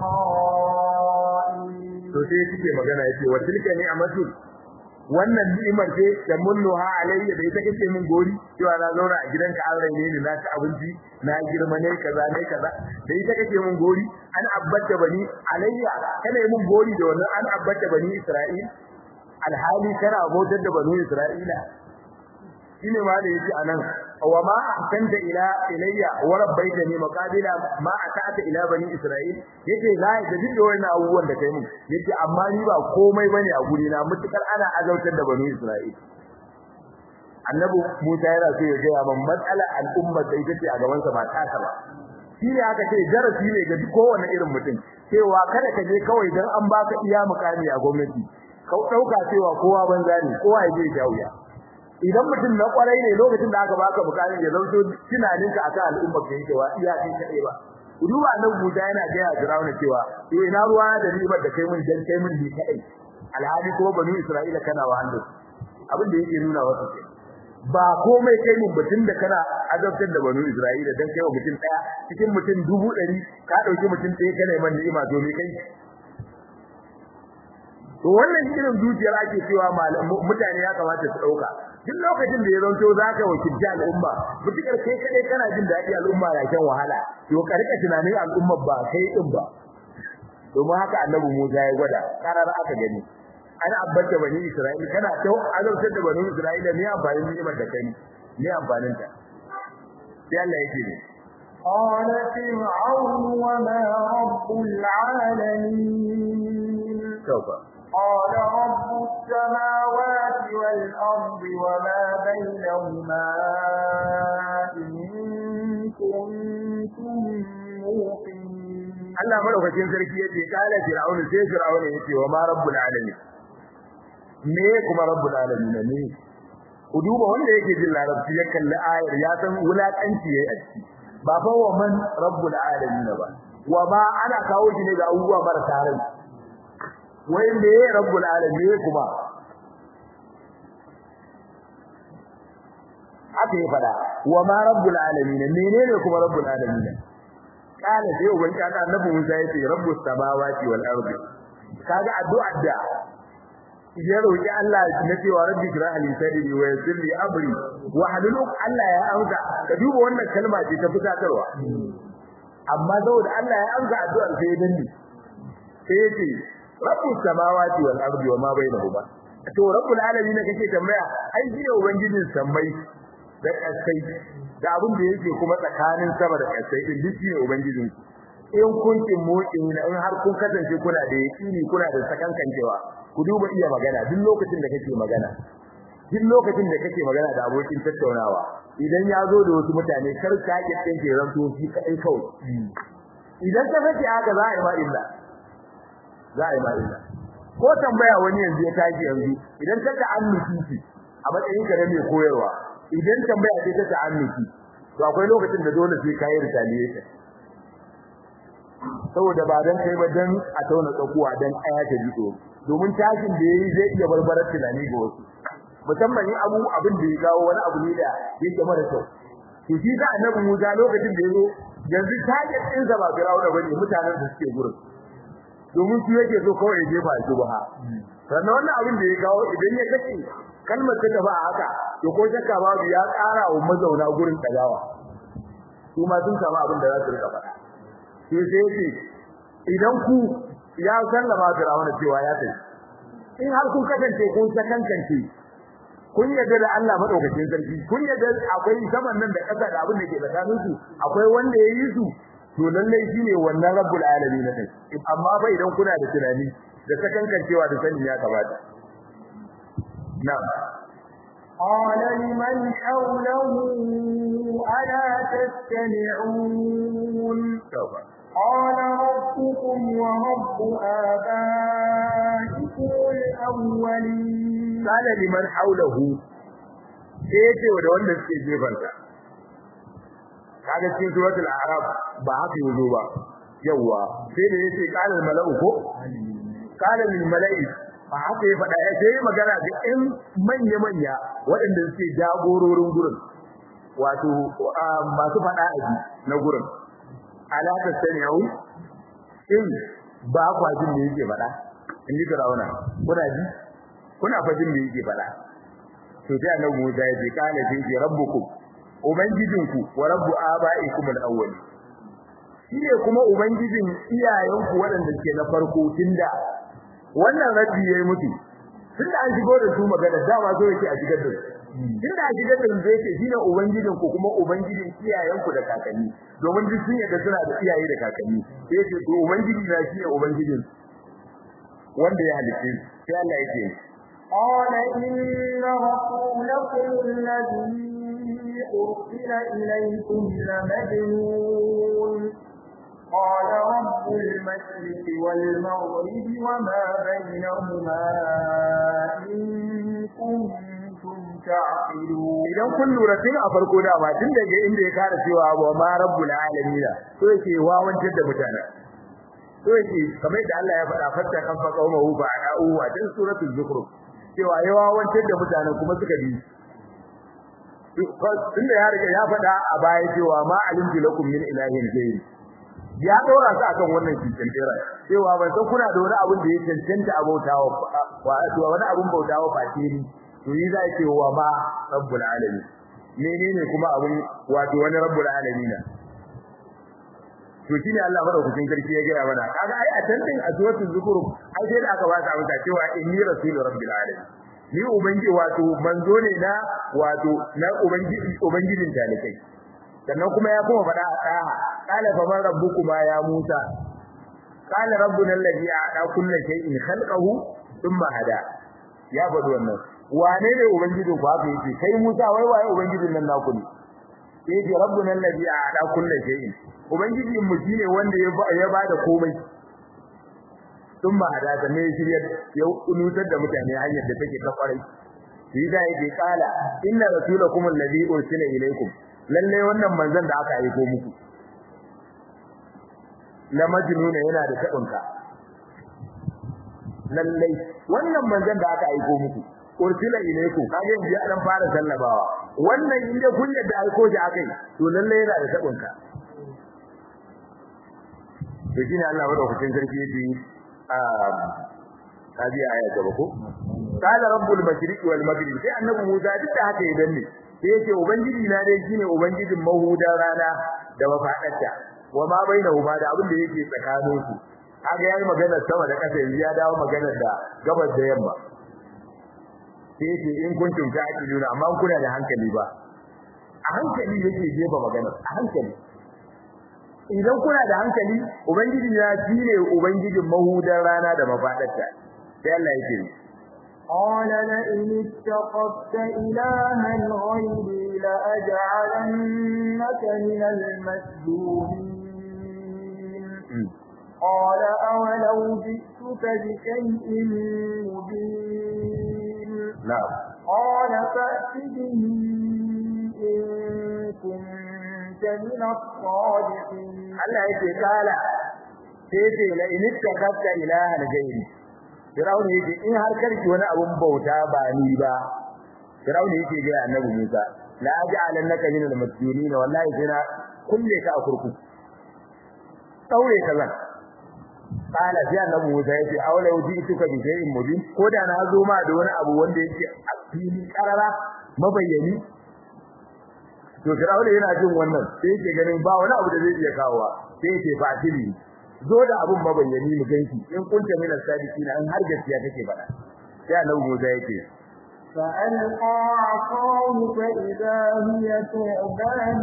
isra'il to sai kike magana yace wa tilka ni'matun wannan ni'imar ce tamunnuha alayya da ita kake min gori cewa na zauna a gidanka an raine ni na ci abinci na girma ne kaza ne kaza da ita kake min gori an abbata bani alayya kana yi min gori da wannan an abbata bani isra'il alhali kana bautar da banu Isra'ila shine ma da yake anan wa ma ahsanta ila ilayya wa rabbaitani maqabila ma ata'ata ila bani Isra'il yake la da duk da wannan abubuwan da kai mun yake amma ni ba komai bane a guri na mutukar ana azautar da banu Isra'il annabi Musa yana so ya ga man matsala al'umma da ita ce a gaban sa ba ta ba shi ne aka ce darasi ne ga kowane irin mutum cewa kada ka je kawai dan an baka iya mukami a gwamnati ka dauka cewa kowa banza ne kowa ya je jawuya idan mutum na kwarai ne lokacin da aka baka bukarin ya zauto tunaninka akan al'umma ka yake wa iya kai kadai ba duba nan Musa yana ga ya Firauna cewa to ina ruwa da ribar da kai mun dan kai mun ni kadai alhali ko banu Isra'ila kana wa hannu abin da yake nuna wasu ce ba komai kai mun batun da kana azabtar da banu Isra'ila dan kai wa mutum daya cikin mutum dubu ɗari ka dauki mutum ɗaya kana man ni'ima to me kai to wannan irin zuciyar ake cewa mutane ya kamata su dauka duk lokacin da ya zanto zaka wakilci al'umma mutukar kai kadai kana jin daɗi al'umma na shan wahala to ka rika tunanin al'umma ba kai din ba domin haka annabi Musa ya gwada karar aka gani ana abbata bani Isra'ila kana tau azabtar da bani Isra'ila ne amfanin ni'imar da kai ne amfanin ta sai Allah yake ne قال فرعون وما رب العالمين سوف قال رب السماوات والأرض وما بينهما إن كنتم موقنين Allah madaukakin sarki yace kala fir'aun sai fir'aun yace wa ma rabbul alamin me kuma rabbul alamin ne ku duba wanda yake jin larabci ya kalli ayar ya san wulakanci yayi a ciki ba fa wa man rabbul alamin ba wa ma ana kawo shi ne ga abubuwa marasa rai wai me rabbul alamin kuma haka ya fada wa ma rabbul alamin menene kuma rabbul alamin kana sai uban kaga annabi Musa yace rabbus samawati wal ardi kaga addu'ar da ya roki Allah na cewa rabbi shrah li sadri wa yassir li amri wa halul Allah ya amsa ka duba wannan kalma ce ta fitakarwa amma saboda Allah ya amsa addu'ar sai ya danne sai yace rabbus samawati wal ardi wa ma bainahuma to rabbul alamin kake tambaya ai shi ne ubangijin sammai da kasai da abin da yake kuma tsakanin sama da kasai din duk ne ubangijin in kun kin motsin in har kun kasance kuna da yakini kuna da sakankancewa ku duba iya magana duk lokacin da kake magana duk lokacin da kake magana da abokin tattaunawa idan ya zo da wasu mutane kar ka ki tsinke ranto shi kai kawai idan ka sake haka za a yi ma illa za a yi ma illa ko tambaya wani yanzu ya tashi yanzu idan ka ta annuki a matsayin ka da mai koyarwa idan tambaya ce ta ta'annuki to akwai lokacin da dole sai kai retaliation saboda ba dan kai ba dan a tauna tsakuwa dan aya ta jito domin tashin da yayi zai iya barbarar tunani ga wasu musamman in abu abin da ya gawo wani abu ne da yake mara kyau to shi da annabi Musa lokacin da yazo yanzu target din sa ba Fir'auna bane mutanen da suke gurin domin su yake so kawai ya jefa shi ba sannan wannan abin da ya gawo idan ya kace kalmar ta ba haka to ko shakka babu ya ƙara wa mazauna gurin tsagawa su ma sun samu abin da za su rika faɗa sai sai ce idan ku ya sallama Fir'auna cewa ya tafi in har kun kasance kun sakankance kun yarda da Allah madaukakin sarki kun yarda akwai saman nan da ƙasa da abin da ke tsakanin su akwai wanda ya yi su to lalle shine wannan rabbul alamin ne amma fa idan kuna da tunani da sakankancewa da sani ya kamata na'am قال لمن حوله ألا تستمعون قال ربكم ورب آبائكم الأولين قال لمن حوله sai wa da wanda suke jefansa kaga cikin suratul a'raf ba haka yazo ba yawa sai da yace qala al mala'u ko qala lil mala'i ba haka ya faɗa sai magana ga ɗan manya manya waɗanda suke jagororin gurin wato masu faɗa aji na gurin ala tasmi'u in ba kwa jin me yake faɗa in ji Fir'auna kuna ji kuna fa jin me yake faɗa to sai annabi Musa ya ce kana ji rabbukum ubangijinku wa rabbu abaikum al-awwal shine kuma ubangijin iyayenku waɗanda suke na farko tunda wannan rabbi yayi mutu tunda an shigo da su magana dama zo yake a shigar da su tunda a shigar da su zai ce shine ubangijin ku kuma ubangijin iyayenku da kakanni domin duk sun yadda suna da iyaye da kakanni sai ce to ubangiji na shine ubangijin wanda ya halice sai Allah yake قال إن رسولكم الذي أرسل إليكم لمجنون قال رب المشرق والمغرب وما بينهما إن كنتم تعقلون idan kun lura tun a farko da ba tun daga inda ya kara cewa wa ma rabbul alamin to yake wawantar da mutane to yake kamar da Allah ya faɗa fatta kan fa qaumahu fa a'u wa dan suratul zukhruf cewa ya wawantar da mutane kuma suka bi tunda ya riga ya faɗa a baya cewa ma alimtu lakum min ilahin ghayri ya dora su akan wannan cikin dira cewa ban san kuna da wani abin da ya cancanta abautawa wa wani abin bautawa fatiri to yi zai ce wa ma rabbul alamin menene kuma abin wato wani rabbul alamin to shine Allah madaukakin sarki ya gaya mana kaga ai a tantin a suratul zukhruf ai sai da aka ba ta amsa cewa inni rasul rabbil alamin ni ubangi wato manzo ne na wato na ubangiji ubangijin talikai sannan kuma ya kuma faɗa a tsaha qala fa man rabbukuma ya musa qala rabbuna alladhi a'ta kulli shay'in khalqahu thumma hada ya faɗi wannan wane ne ubangijin ku haka yake kai musa wai waye ubangijin nan naku ne yake rabbuna alladhi a'ta kulli shay'in ubangijin mu shine wanda ya bada komai sun ba da ta ne shirya ya nutar da mutane hanyar da take kafarai shi da yake kala inna rasulakum alladhi ursila ilaykum lalle wannan manzon da aka aiko muku la majnuna yana da tabinka lalle wannan manzon da aka aiko muku ursila ilaykum kage yanzu ya dan fara sallabawa wannan inda kun yadda aiko shi akai to lalle yana da tabinka to shine Allah madaukakin sarki yake kaji aya gaba ko qala rabbul mashriqi wal maghrib sai annabi Musa duk da haka ya danne sai yake ubangiji na dai shine ubangijin mahudan rana da mafadarta wa ma bainahuma da abin da yake tsakanin su kaga yayi magana sama da kasa ya dawo magana da gabas da yamma sai yake in kuntum ta'qiluna amma kuna da hankali ba a hankali yake jefa magana a hankali idan kuna da hankali ubangiji ya shine ubangijin mahudan rana da mafadarta sai Allah yake قال لئن اتخذت إلها غيري لأجعلنك من المسجونين قال أولو جئتك بشيء مبين نعم قال فأت به إن كنت من الصادقين Allah yake kala sai ce la in ittaqatta ilahan ghairi Firaun yake in har karki wani abun bauta ba ni ba Firaun yake ga Annabi Musa la aj'alannaka min al-masjunin wallahi sai na kulle ka a kurku daure ka zan kala sai Annabi Musa yake aula wuji tuka bi shay'in mubin ko da na zo ma da wani abu wanda yake a fili karara mabayyani to Fir'auna yana jin wannan sai yake ganin ba wani abu da zai iya kawowa sai yake fatili zo da abun mabayyani mu ganki in kunta min as-sadiqin an har gaskiya kake faɗa sai annabi Musa yake فألقى عصاه فإذا هي ثعبان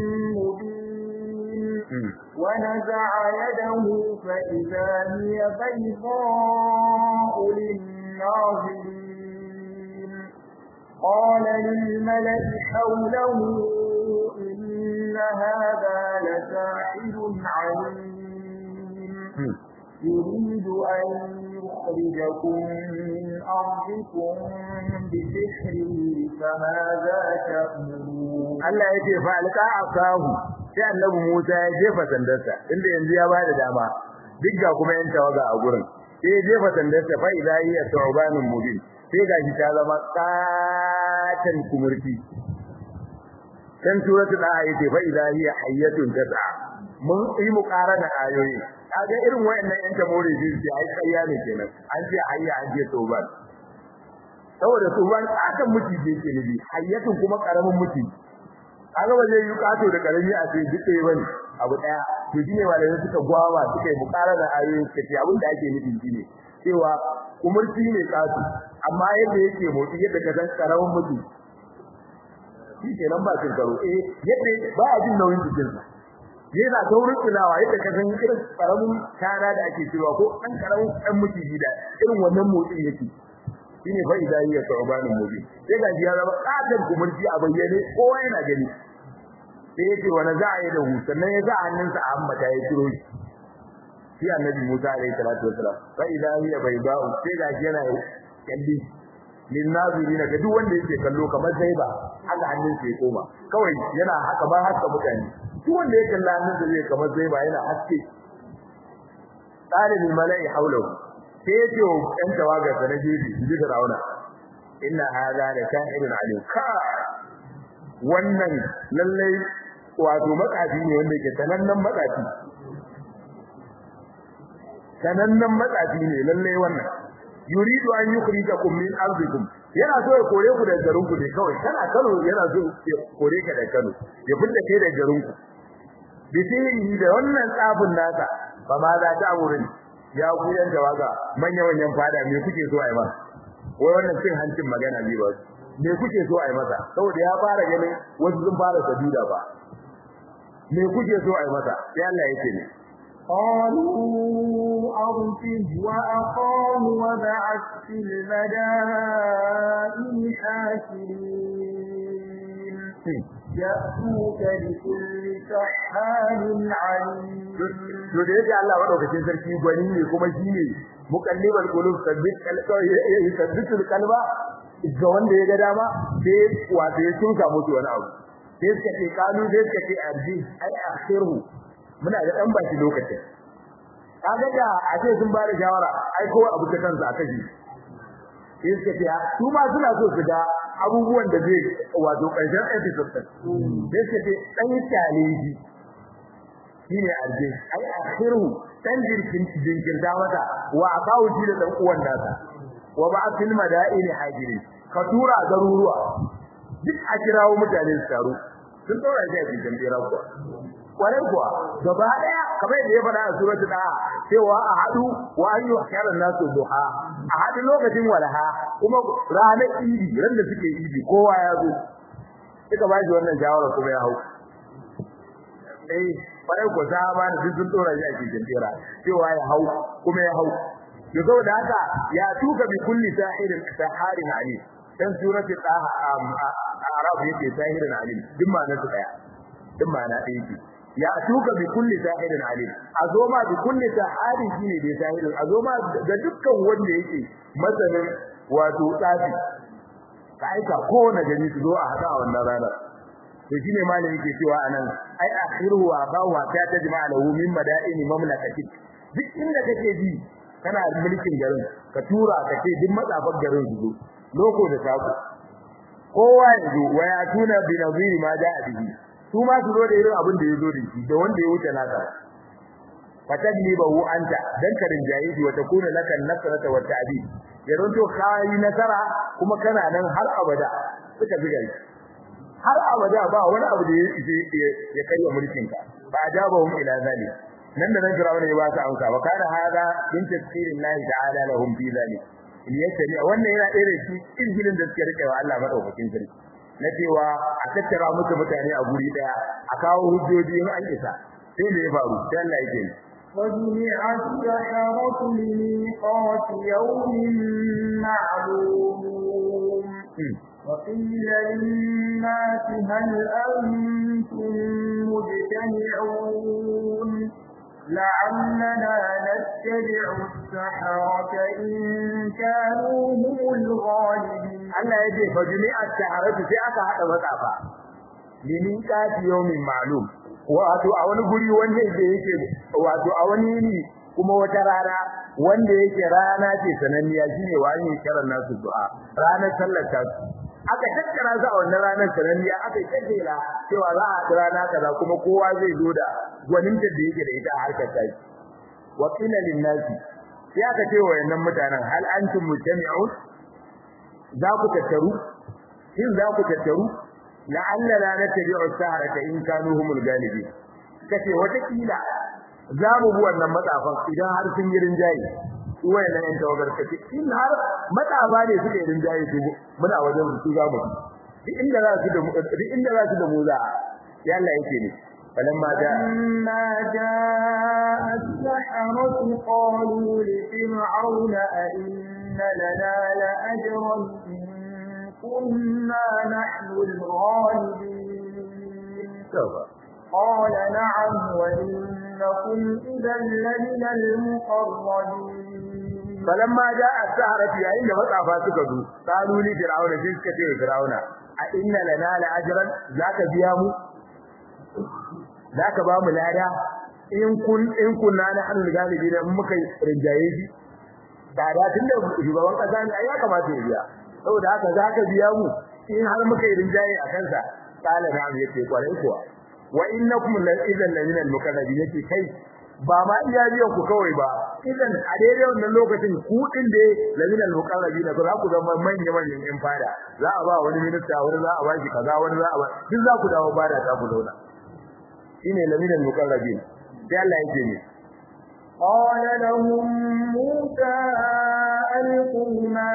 مبين ونزع يده فإذا هي بيضاء للناظرين قال للملأ حوله إن هذا لساحر عليم يريد أن يخرجكم من أرضكم بسحره فماذا تأمرون Allah yake fa alqa asahu sai annabi Musa ya jefa sandarsa inda yanzu ya bada dama duk ga kuma yan tawaga a gurin sai ya jefa sandarsa fa idza hiya tu'banun mubin sai gashi ta zama katan kumurti kan suratul ayat fa idza hiya hayyatun tas'a mun yi muqarana ayoyi kaga irin wayannan yan tamori din sai ai kayya ne kenan an ce hayya an ce tu'ban saboda tu'ban akan mutiji yake ne hayyatun kuma karamin mutiji kaga ba zai yi kato da karami a ce duk ɗaya bane abu daya to shine malamai suka gwawa suka yi muqarana ayoyi suka ce abin da ake nufi shine cewa umurci ne kato amma yadda yake motsi yadda ka san karamin mutum shi kenan ba cin karo eh yadda ba a jin nauyin jikin sa yana taurin tilawa yadda ka san irin karamin kana da ake cewa ko dan karamin dan mutiji da irin wannan motsin yake shine fa idan ya taubanin mubin sai ga ya zama kadan kumurci a bayyane kowa yana gani sai yace wa naza'a ya dahu sannan ya sa hannunsa a hammata ya kiro shi shi annabi Musa alaihi salatu wasalam fa idan ya bayda'u sai ga yana kalli lin nazirin ga duk wanda yake kallo kamar zaiba haka hannunsa ya koma kawai yana haka ba haka mutane duk wanda ya kalla hannunsa zai kamar zaiba yana haske talibul mala'i hawlahu sai yace wa ɗan tawaga da na jeji ji da rauna inna hadha la sha'irun alim ka wannan lallai wato matsafi ne wanda yake sanannen matsafi sanannen matsafi ne lallai wannan yuridu an yukhrijakum min ardikum yana so ya kore ku daga garin ku ne kawai kana Kano yana so ya kore ka daga Kano ya fita kai daga garin ku bisiri da wannan tsafin nasa ba ma za ta amurin ya ku yan tawaga manya manyan fada me kuke so ai ma wai wannan cin hancin magana ne ba me kuke so ai masa saboda ya fara ganin wasu sun fara sajuda ba me kuke so ai masa sai Allah yake ne قالوا أرسل وأخاه وبعث في المدائن حاشرين يأتوك بكل سحار عليم to da yake Allah madaukakin sarki gwani ne kuma shi ne mukallibal qulub sabbit sabbitul qalba ga wanda ya ga dama sai wato ya tunka musu wani abu sai suka ce kalu sai suka ce arji ai akhiru muna da dan baki lokacin kaga da a ce sun bada shawara ai kowa abu ta kansa aka ji sai suka ce su ma suna so su ga abubuwan da zai wato karshen episode din sai suka ce dan challenge shine arje ai akhiru dan jirkin jinkirta mata wa akawu shi da dan uwan nasa wa ba'athil madaini hajirin ka tura garuruwa duk a kirawo mutane su taru sun tsora shi a cikin bira kuwa kwarai kuwa gaba daya kamar da ya faɗa a suratul da cewa a hadu wa ayyu khairan nasu duha a hadu lokacin walaha kuma ranar idi ran da suke idi kowa ya zo suka ba shi wannan shawara kuma ya hau eh kwarai ko sahaba da duk sun tsora shi a cikin bira cewa ya hau kuma ya hau to saboda haka ya tuka bi kulli sahirin saharin alim dan surati taha arab yake sahirin alim duk ma na su daya duk ma na ɗaya ce ya tuka bi kulli sahirin alim azoma bi kulli saharin shine da sahirin azoma da dukkan wanda yake masanin wato tsafi ka aika ko na gani su zo a hada a wannan ranar to shine malami yake cewa anan ai akhiru wa bawa ta tajma'a lahu min madaini mamlakatik duk inda kake ji kana mulkin garin ka tura ka ce duk matsafan garin su zo loko da sako kowa ya zo waya tuna bi naziri ma da bihi su ma su zo da irin abin da ya zo da shi da wanda ya wuce naka fatajlibahu anta dan ka rinjaye shi wata kuna lakan nasrata wa ta'dib ya ronto kai nasara kuma kana nan har abada suka biga shi har abada ba wani abu da ya ya karya mulkin ka fa ajabahum ila zalik nan da nan Fir'auna ya ba su amsa wa kana hada min tafsirin Allah ta'ala lahum fi zalik in yake wannan yana ɗaya da shi izgilin da suke rike wa Allah madaukakin sarki na cewa a tattara musu mutane a guri daya a kawo hujjoji in an isa sai da ya faru sai Allah yake ni وجمع السحرة لميقات يوم معلوم وقيل للناس هل أنتم مجتمعون لعلنا نتبع السحرة إن كانوا هم الغالبين Allah ya ce fa jumi'a taharatu sai aka hada matsafa limin kati yawmin ma'lum wato a wani guri wanda yake wato a wani ne kuma wata rana wanda yake rana ce sananniya shine wani kiran nasu du'a ranar sallar ta aka tattara su a wannan ranar sananniya aka kaddela cewa za a rana kaza kuma kowa zai zo da gwaninta da yake da ita a harkar ta wa qila lin nasi sai aka ce wa wayannan mutanen hal antum mujtami'un za ku tattaru shin za ku tattaru la'alla la natabi'u saharata in kanu humul galibin kace wata kila za mu bi wannan matsafan idan har sun yi rinjaye su wayannan yan tawagar kace in har matsafa ne suka yi rinjaye su muna wajen su za mu duk inda za su da mu duk inda za su da mu za ya Allah yake ne فلما جاء فلما جاء السحرة قالوا لفرعون أئن لنا لأجرا إن كنا نحن الغالبين قال نعم وإنكم إذا لمن المقربين فلما جاء السحرة yayin da matsafa suka zo qalu li fir'auna sai suka ce fir'auna a inna lana la'ajran zaka biya mu zaka ba mu lada in kun in kunna na hannun galibi da muka rinjaye shi da da tunda shugaban kasa ne ai ya kamata ya biya saboda haka zaka biya mu in har muka rinjaye a kansa kala na yace kwarai kuwa wa innakum la idan la min al-muqarrabin yace kai ba ma iya biyan ku kawai ba idan a daidai wannan lokacin ku din da la min al-muqarrabin za ku zama manyan manyan yan fada za a ba wani minista wani za a ba shi kaza wani za a ba duk za ku dawo bada ta ku zauna shine la min al-muqarrabin sai Allah yake ne قال لهم موسى ألقوا ما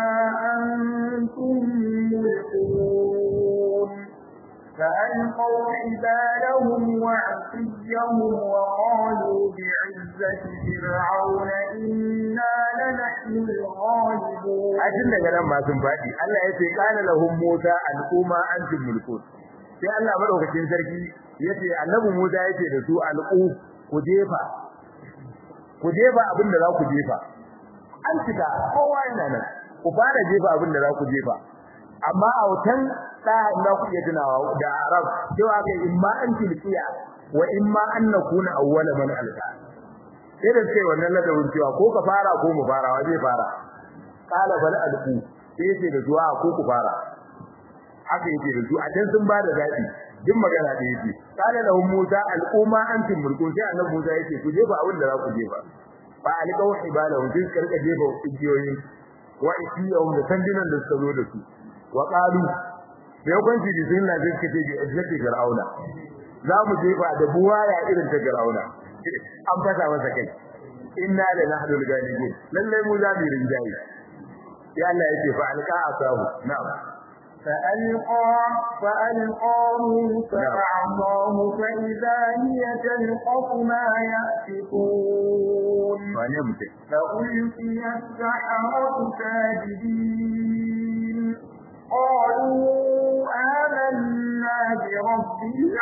أنتم ملقون فألقوا حبالهم وعصيهم وقالوا بعزة فرعون إنا لنحن الغالبون ajin daga nan ma sun faɗi Allah ya ce kana lahum Musa al'umma antum mulkun sai Allah madaukakin sarki yace annabi Musa yace da su al'u ku jefa ku jefa abin da za ku jefa an cika kowa yana nan ku fara jefa abin da za ku jefa amma a wutan da za ku iya tunawa da Arab cewa kai in ma an tilkiya wa in ma an nakuna awwala man alqa sai da sai wannan ladabin cewa ko ka fara ko mu fara wa zai fara kala bal alqu sai yace da zuwa ko ku fara haka yake da su a can sun ba da zabi duk magana da yake kala lahum musa al'umma antum mulkun sai annabi musa yake ku jefa abin da za ku jefa fa alqaw hibalahum sai suka rika jefa igiyoyin wa isiyahum da sandinan da suka zo da su wa qalu da yawanci da sun na zai kace bi izzati fir'auna za mu jefa da buwaya irin ta fir'auna an fata masa kai inna la nahnu al-ghalibun lalle mu za mu rinjaye sai Allah yake fa alqa asahu na'am فألقى فألقى موسى عصاه فإذا هي تلقف ما يأفكون wane mutum فألقي السحرة ساجدين قالوا آمنا برب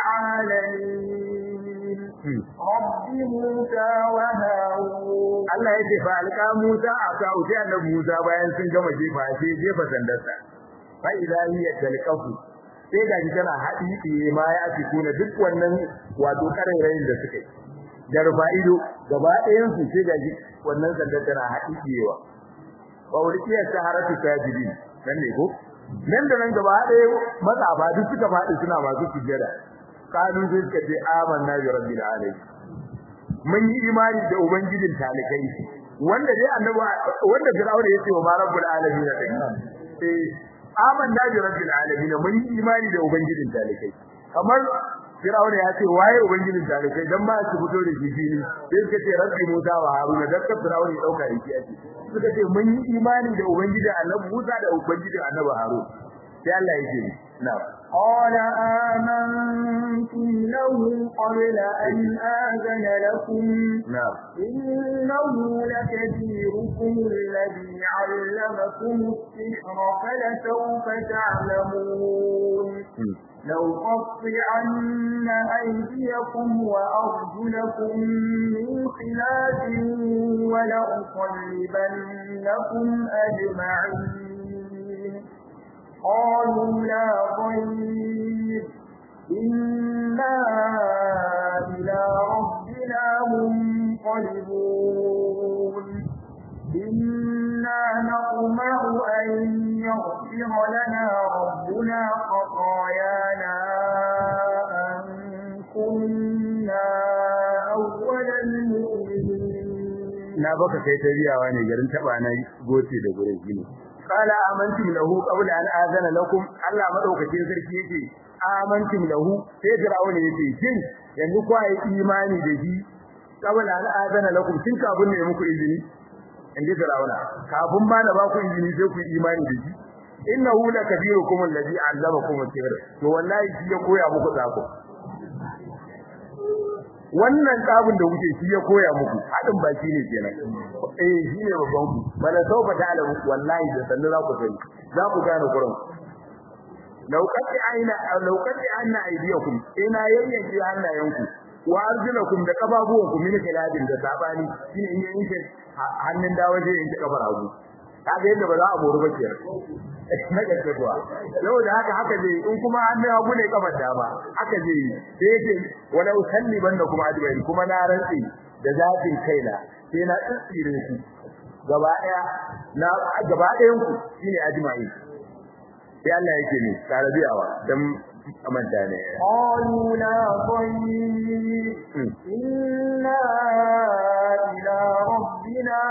العالمين رب موسى وهارون Allah ya ce fa alqa Musa asahu sai annabi Musa bayan sun gama jefa sai jefa sandarsa fa idza hiya talqafu sai ga ji tana haɗi ma ya fi kuna duk wannan wato karairayin da suka yi da rufa'ido gaba ɗayan su sai ga ji wannan sandar tana haɗi yewa wa urkiyar saharatu sajidin nan ne ko nan da nan gaba ɗaya matsafa duk suka faɗi suna masu sujjada kanu sai suka ce amanna bi rabbil alamin mun yi imani da ubangijin talikai wanda dai annabi wanda fir'auna yace wa rabbul alamin da eh amanna bi rabbil alamin mun yi imani da ubangijin talikai kamar fir'auna ya ce waye ubangijin talikai dan ma su fito da shi fili sai suka ce rabbi musa wa haruna dan ka fir'auna ya dauka yake ake suka ce mun yi imani da ubangijin annabi musa da ubangijin annabi harun sai Allah yake na'am قال آمنتم له قبل أن آذن لكم na'am إنه لكبيركم الذي علمكم السحر فلسوف تعلمون Hmm. لو قطعن أيديكم وأرجلكم من خلاف ولأصلبنكم أجمعين قالوا لا ضير إنا إلى ربنا منقلبون إنا نطمع أن يغفر لنا ربنا خطايانا أن كنا أول المؤمنين na baka kai ta riyawa ne garin taba na goce da gurin gini qala amantum lahu qabla an azana lakum Allah madaukakin sarki yake amantum lahu sai Fir'aun yake shin yanzu ku yi imani da shi qabla an azana lakum tun kafin ne muku izini inda Fir'auna kafin ma da ba ku izini sai ku yi imani da shi innahu lakabirukum alladhi 'allamakum as-sihr to wallahi shi ya koya muku tsako wannan tsabin da kuke shi ya koya muku hadin baki ne kenan eh shi ne babban ku bala sauka ta alamu wallahi da sannu za ku sani za ku gane kuran laukati aina laukati anna aydiyakum ina yayyanki hannayenku wa arjulakum da kafafuwanku min kiladin da sabani shi ne in yanke hannun dawo zai yanke kafar hagu kaga yadda ba za a moru ba kenan na gaske kuwa saboda haka haka zai in kuma hannun hagu ne kafar dama haka zai sai yake wala usalliban da kuma adbai kuma na rantsi da zafin kaina sai na tsire su gaba daya na gaba dayan ku shine ajma'i sai Allah yake ne tarabiyawa dan amanta ne قالوا لا ضير إنا إلى ربنا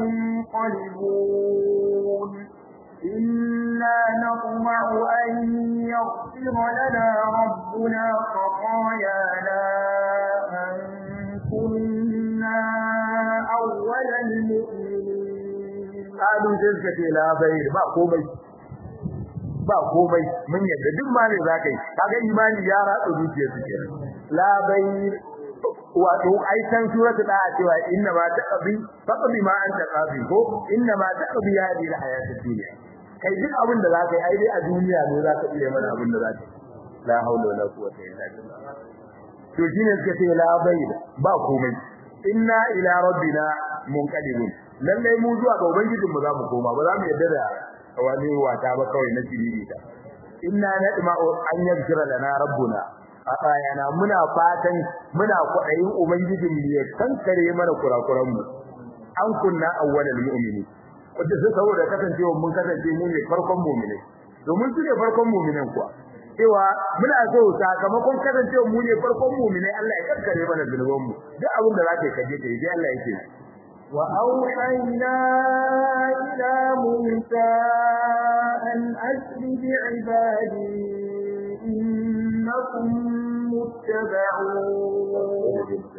منقلبون إنا نطمع أن يغفر لنا ربنا خطايانا أن كنا أول المؤمنين kalu sai suka ce la bayr ba komai ba komai mun yadda duk ma ne zaka yi kaga imani ya ratsa zuciyar su kenan la bayr wato ai san suratul da cewa inna ma taqbi faqbi ma anta qabi ko inna ma taqbi hadi al hayatid dunya kai duk abin da zaka yi ai dai a duniya ne zaka iya mana abin da zaka yi la haula wala quwwata illa billah to shine suka ce la bayr ba komai inna ila rabbina munqalibun lalle mu zuwa ga ubangijin mu za mu koma ba za mu yadda da wani wata ba kawai na jiriri ta inna nadma'u an yaghfira lana rabbuna ayana muna fatan muna kwaɗayin ubangijin mu ya kankare mana kurakuran mu an kunna awwalal mu'mini wanda sai saboda kasancewa mun kasance mu ne farkon mu'mini domin su ne farkon mu'minan kuwa cewa muna so sakamakon kasancewa mu ne farkon mu'mini Allah ya kankare mana zunuban mu duk abin da zaka kaje kai dai Allah yake وأوحينا إلى موسى أن أسر بعبادي إنكم متبعون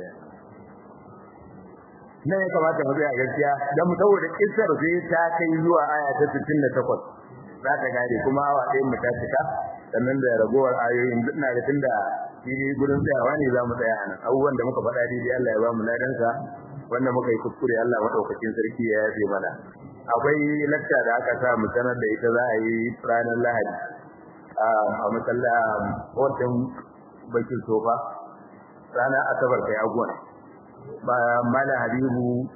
nan ya kamata mu tsaya gaskiya dan mu saboda kissar sai ta kai zuwa aya ta 68 za ta gare kuma awa ɗayan mu ta cika sannan da ragowar ayoyin duk na da tunda shi gurin tsayawa ne za mu tsaya anan abubuwan da muka faɗa daidai Allah ya ba mu ladansa wanda muka yi kuskure Allah madaukakin sarki ya yafe mana akwai lakta da aka sa mu sanar da ita za a yi ranar Lahadi a masalla hoton bakin sofa ranar asabar kai aguwa ba mala habibu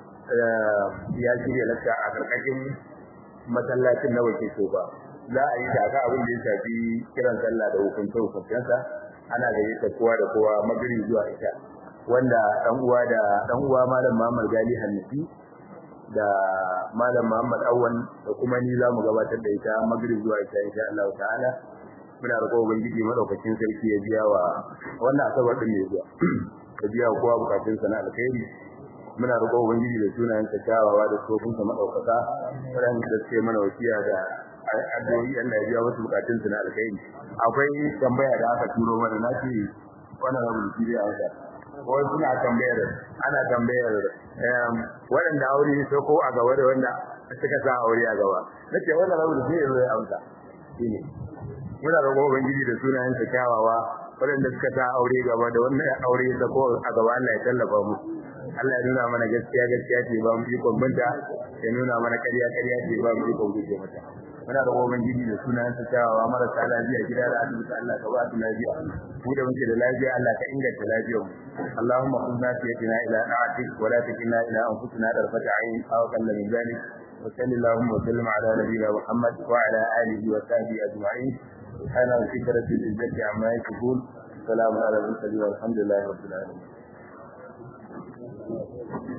ya shirya lakta a karkashin masallacin na bakin sofa za a yi da aka abin da ya shafi kiran sallah da hukunce hukuncensa ana gayyata kowa da kowa magari zuwa ita wanda dan uwa da dan uwa malam Muhammad Gali Hanifi da malam Muhammad Awwan da kuma ni zamu gabatar da ita magrib zuwa ita insha Allah ta'ala muna roƙon ubangiji madaukakin sarki ya biya wa wannan asabar din ne zuwa ya biya kowa bukatun sa na alkhairi muna roƙon ubangiji da sunayen sa kyawawa da sofin sa madaukaka ran da suke mana wasiya da addu'o'i Allah ya biya wasu bukatun sa na alkhairi akwai tambaya da aka turo mana nace wannan rabu da shi a wai suna tambayar ana tambayar waɗanda aure so ko a gaba da wanda suka sa aure a gaba nace wannan rabu da zai zo ya amsa shine muna roƙon ubangiji da sunayen sa kyawawa waɗanda suka sa aure gaba da wannan aure da ko a gaba Allah ya tallafa mu Allah ya nuna mana gaskiya gaskiya ce ba mu ikon binta ya nuna mana ƙarya ƙarya ce ba mu ikon guje mata muna da ubangiji da sunan sa cewa marasa lafiya gida da asibiti Allah ka ba su lafiya mu da muke da lafiya Allah ka inganta lafiyar mu Allahumma kunna fiyatina ila na'atik wa la takilna ila anfusina darfata ayn aw kalla min zalik wa sallallahu wa sallam ala nabiyyina Muhammad wa ala alihi wa sahbihi ajma'in subhana rabbika rabbil izzati amma yasifun salamun ala al mursalin walhamdulillahi rabbil alamin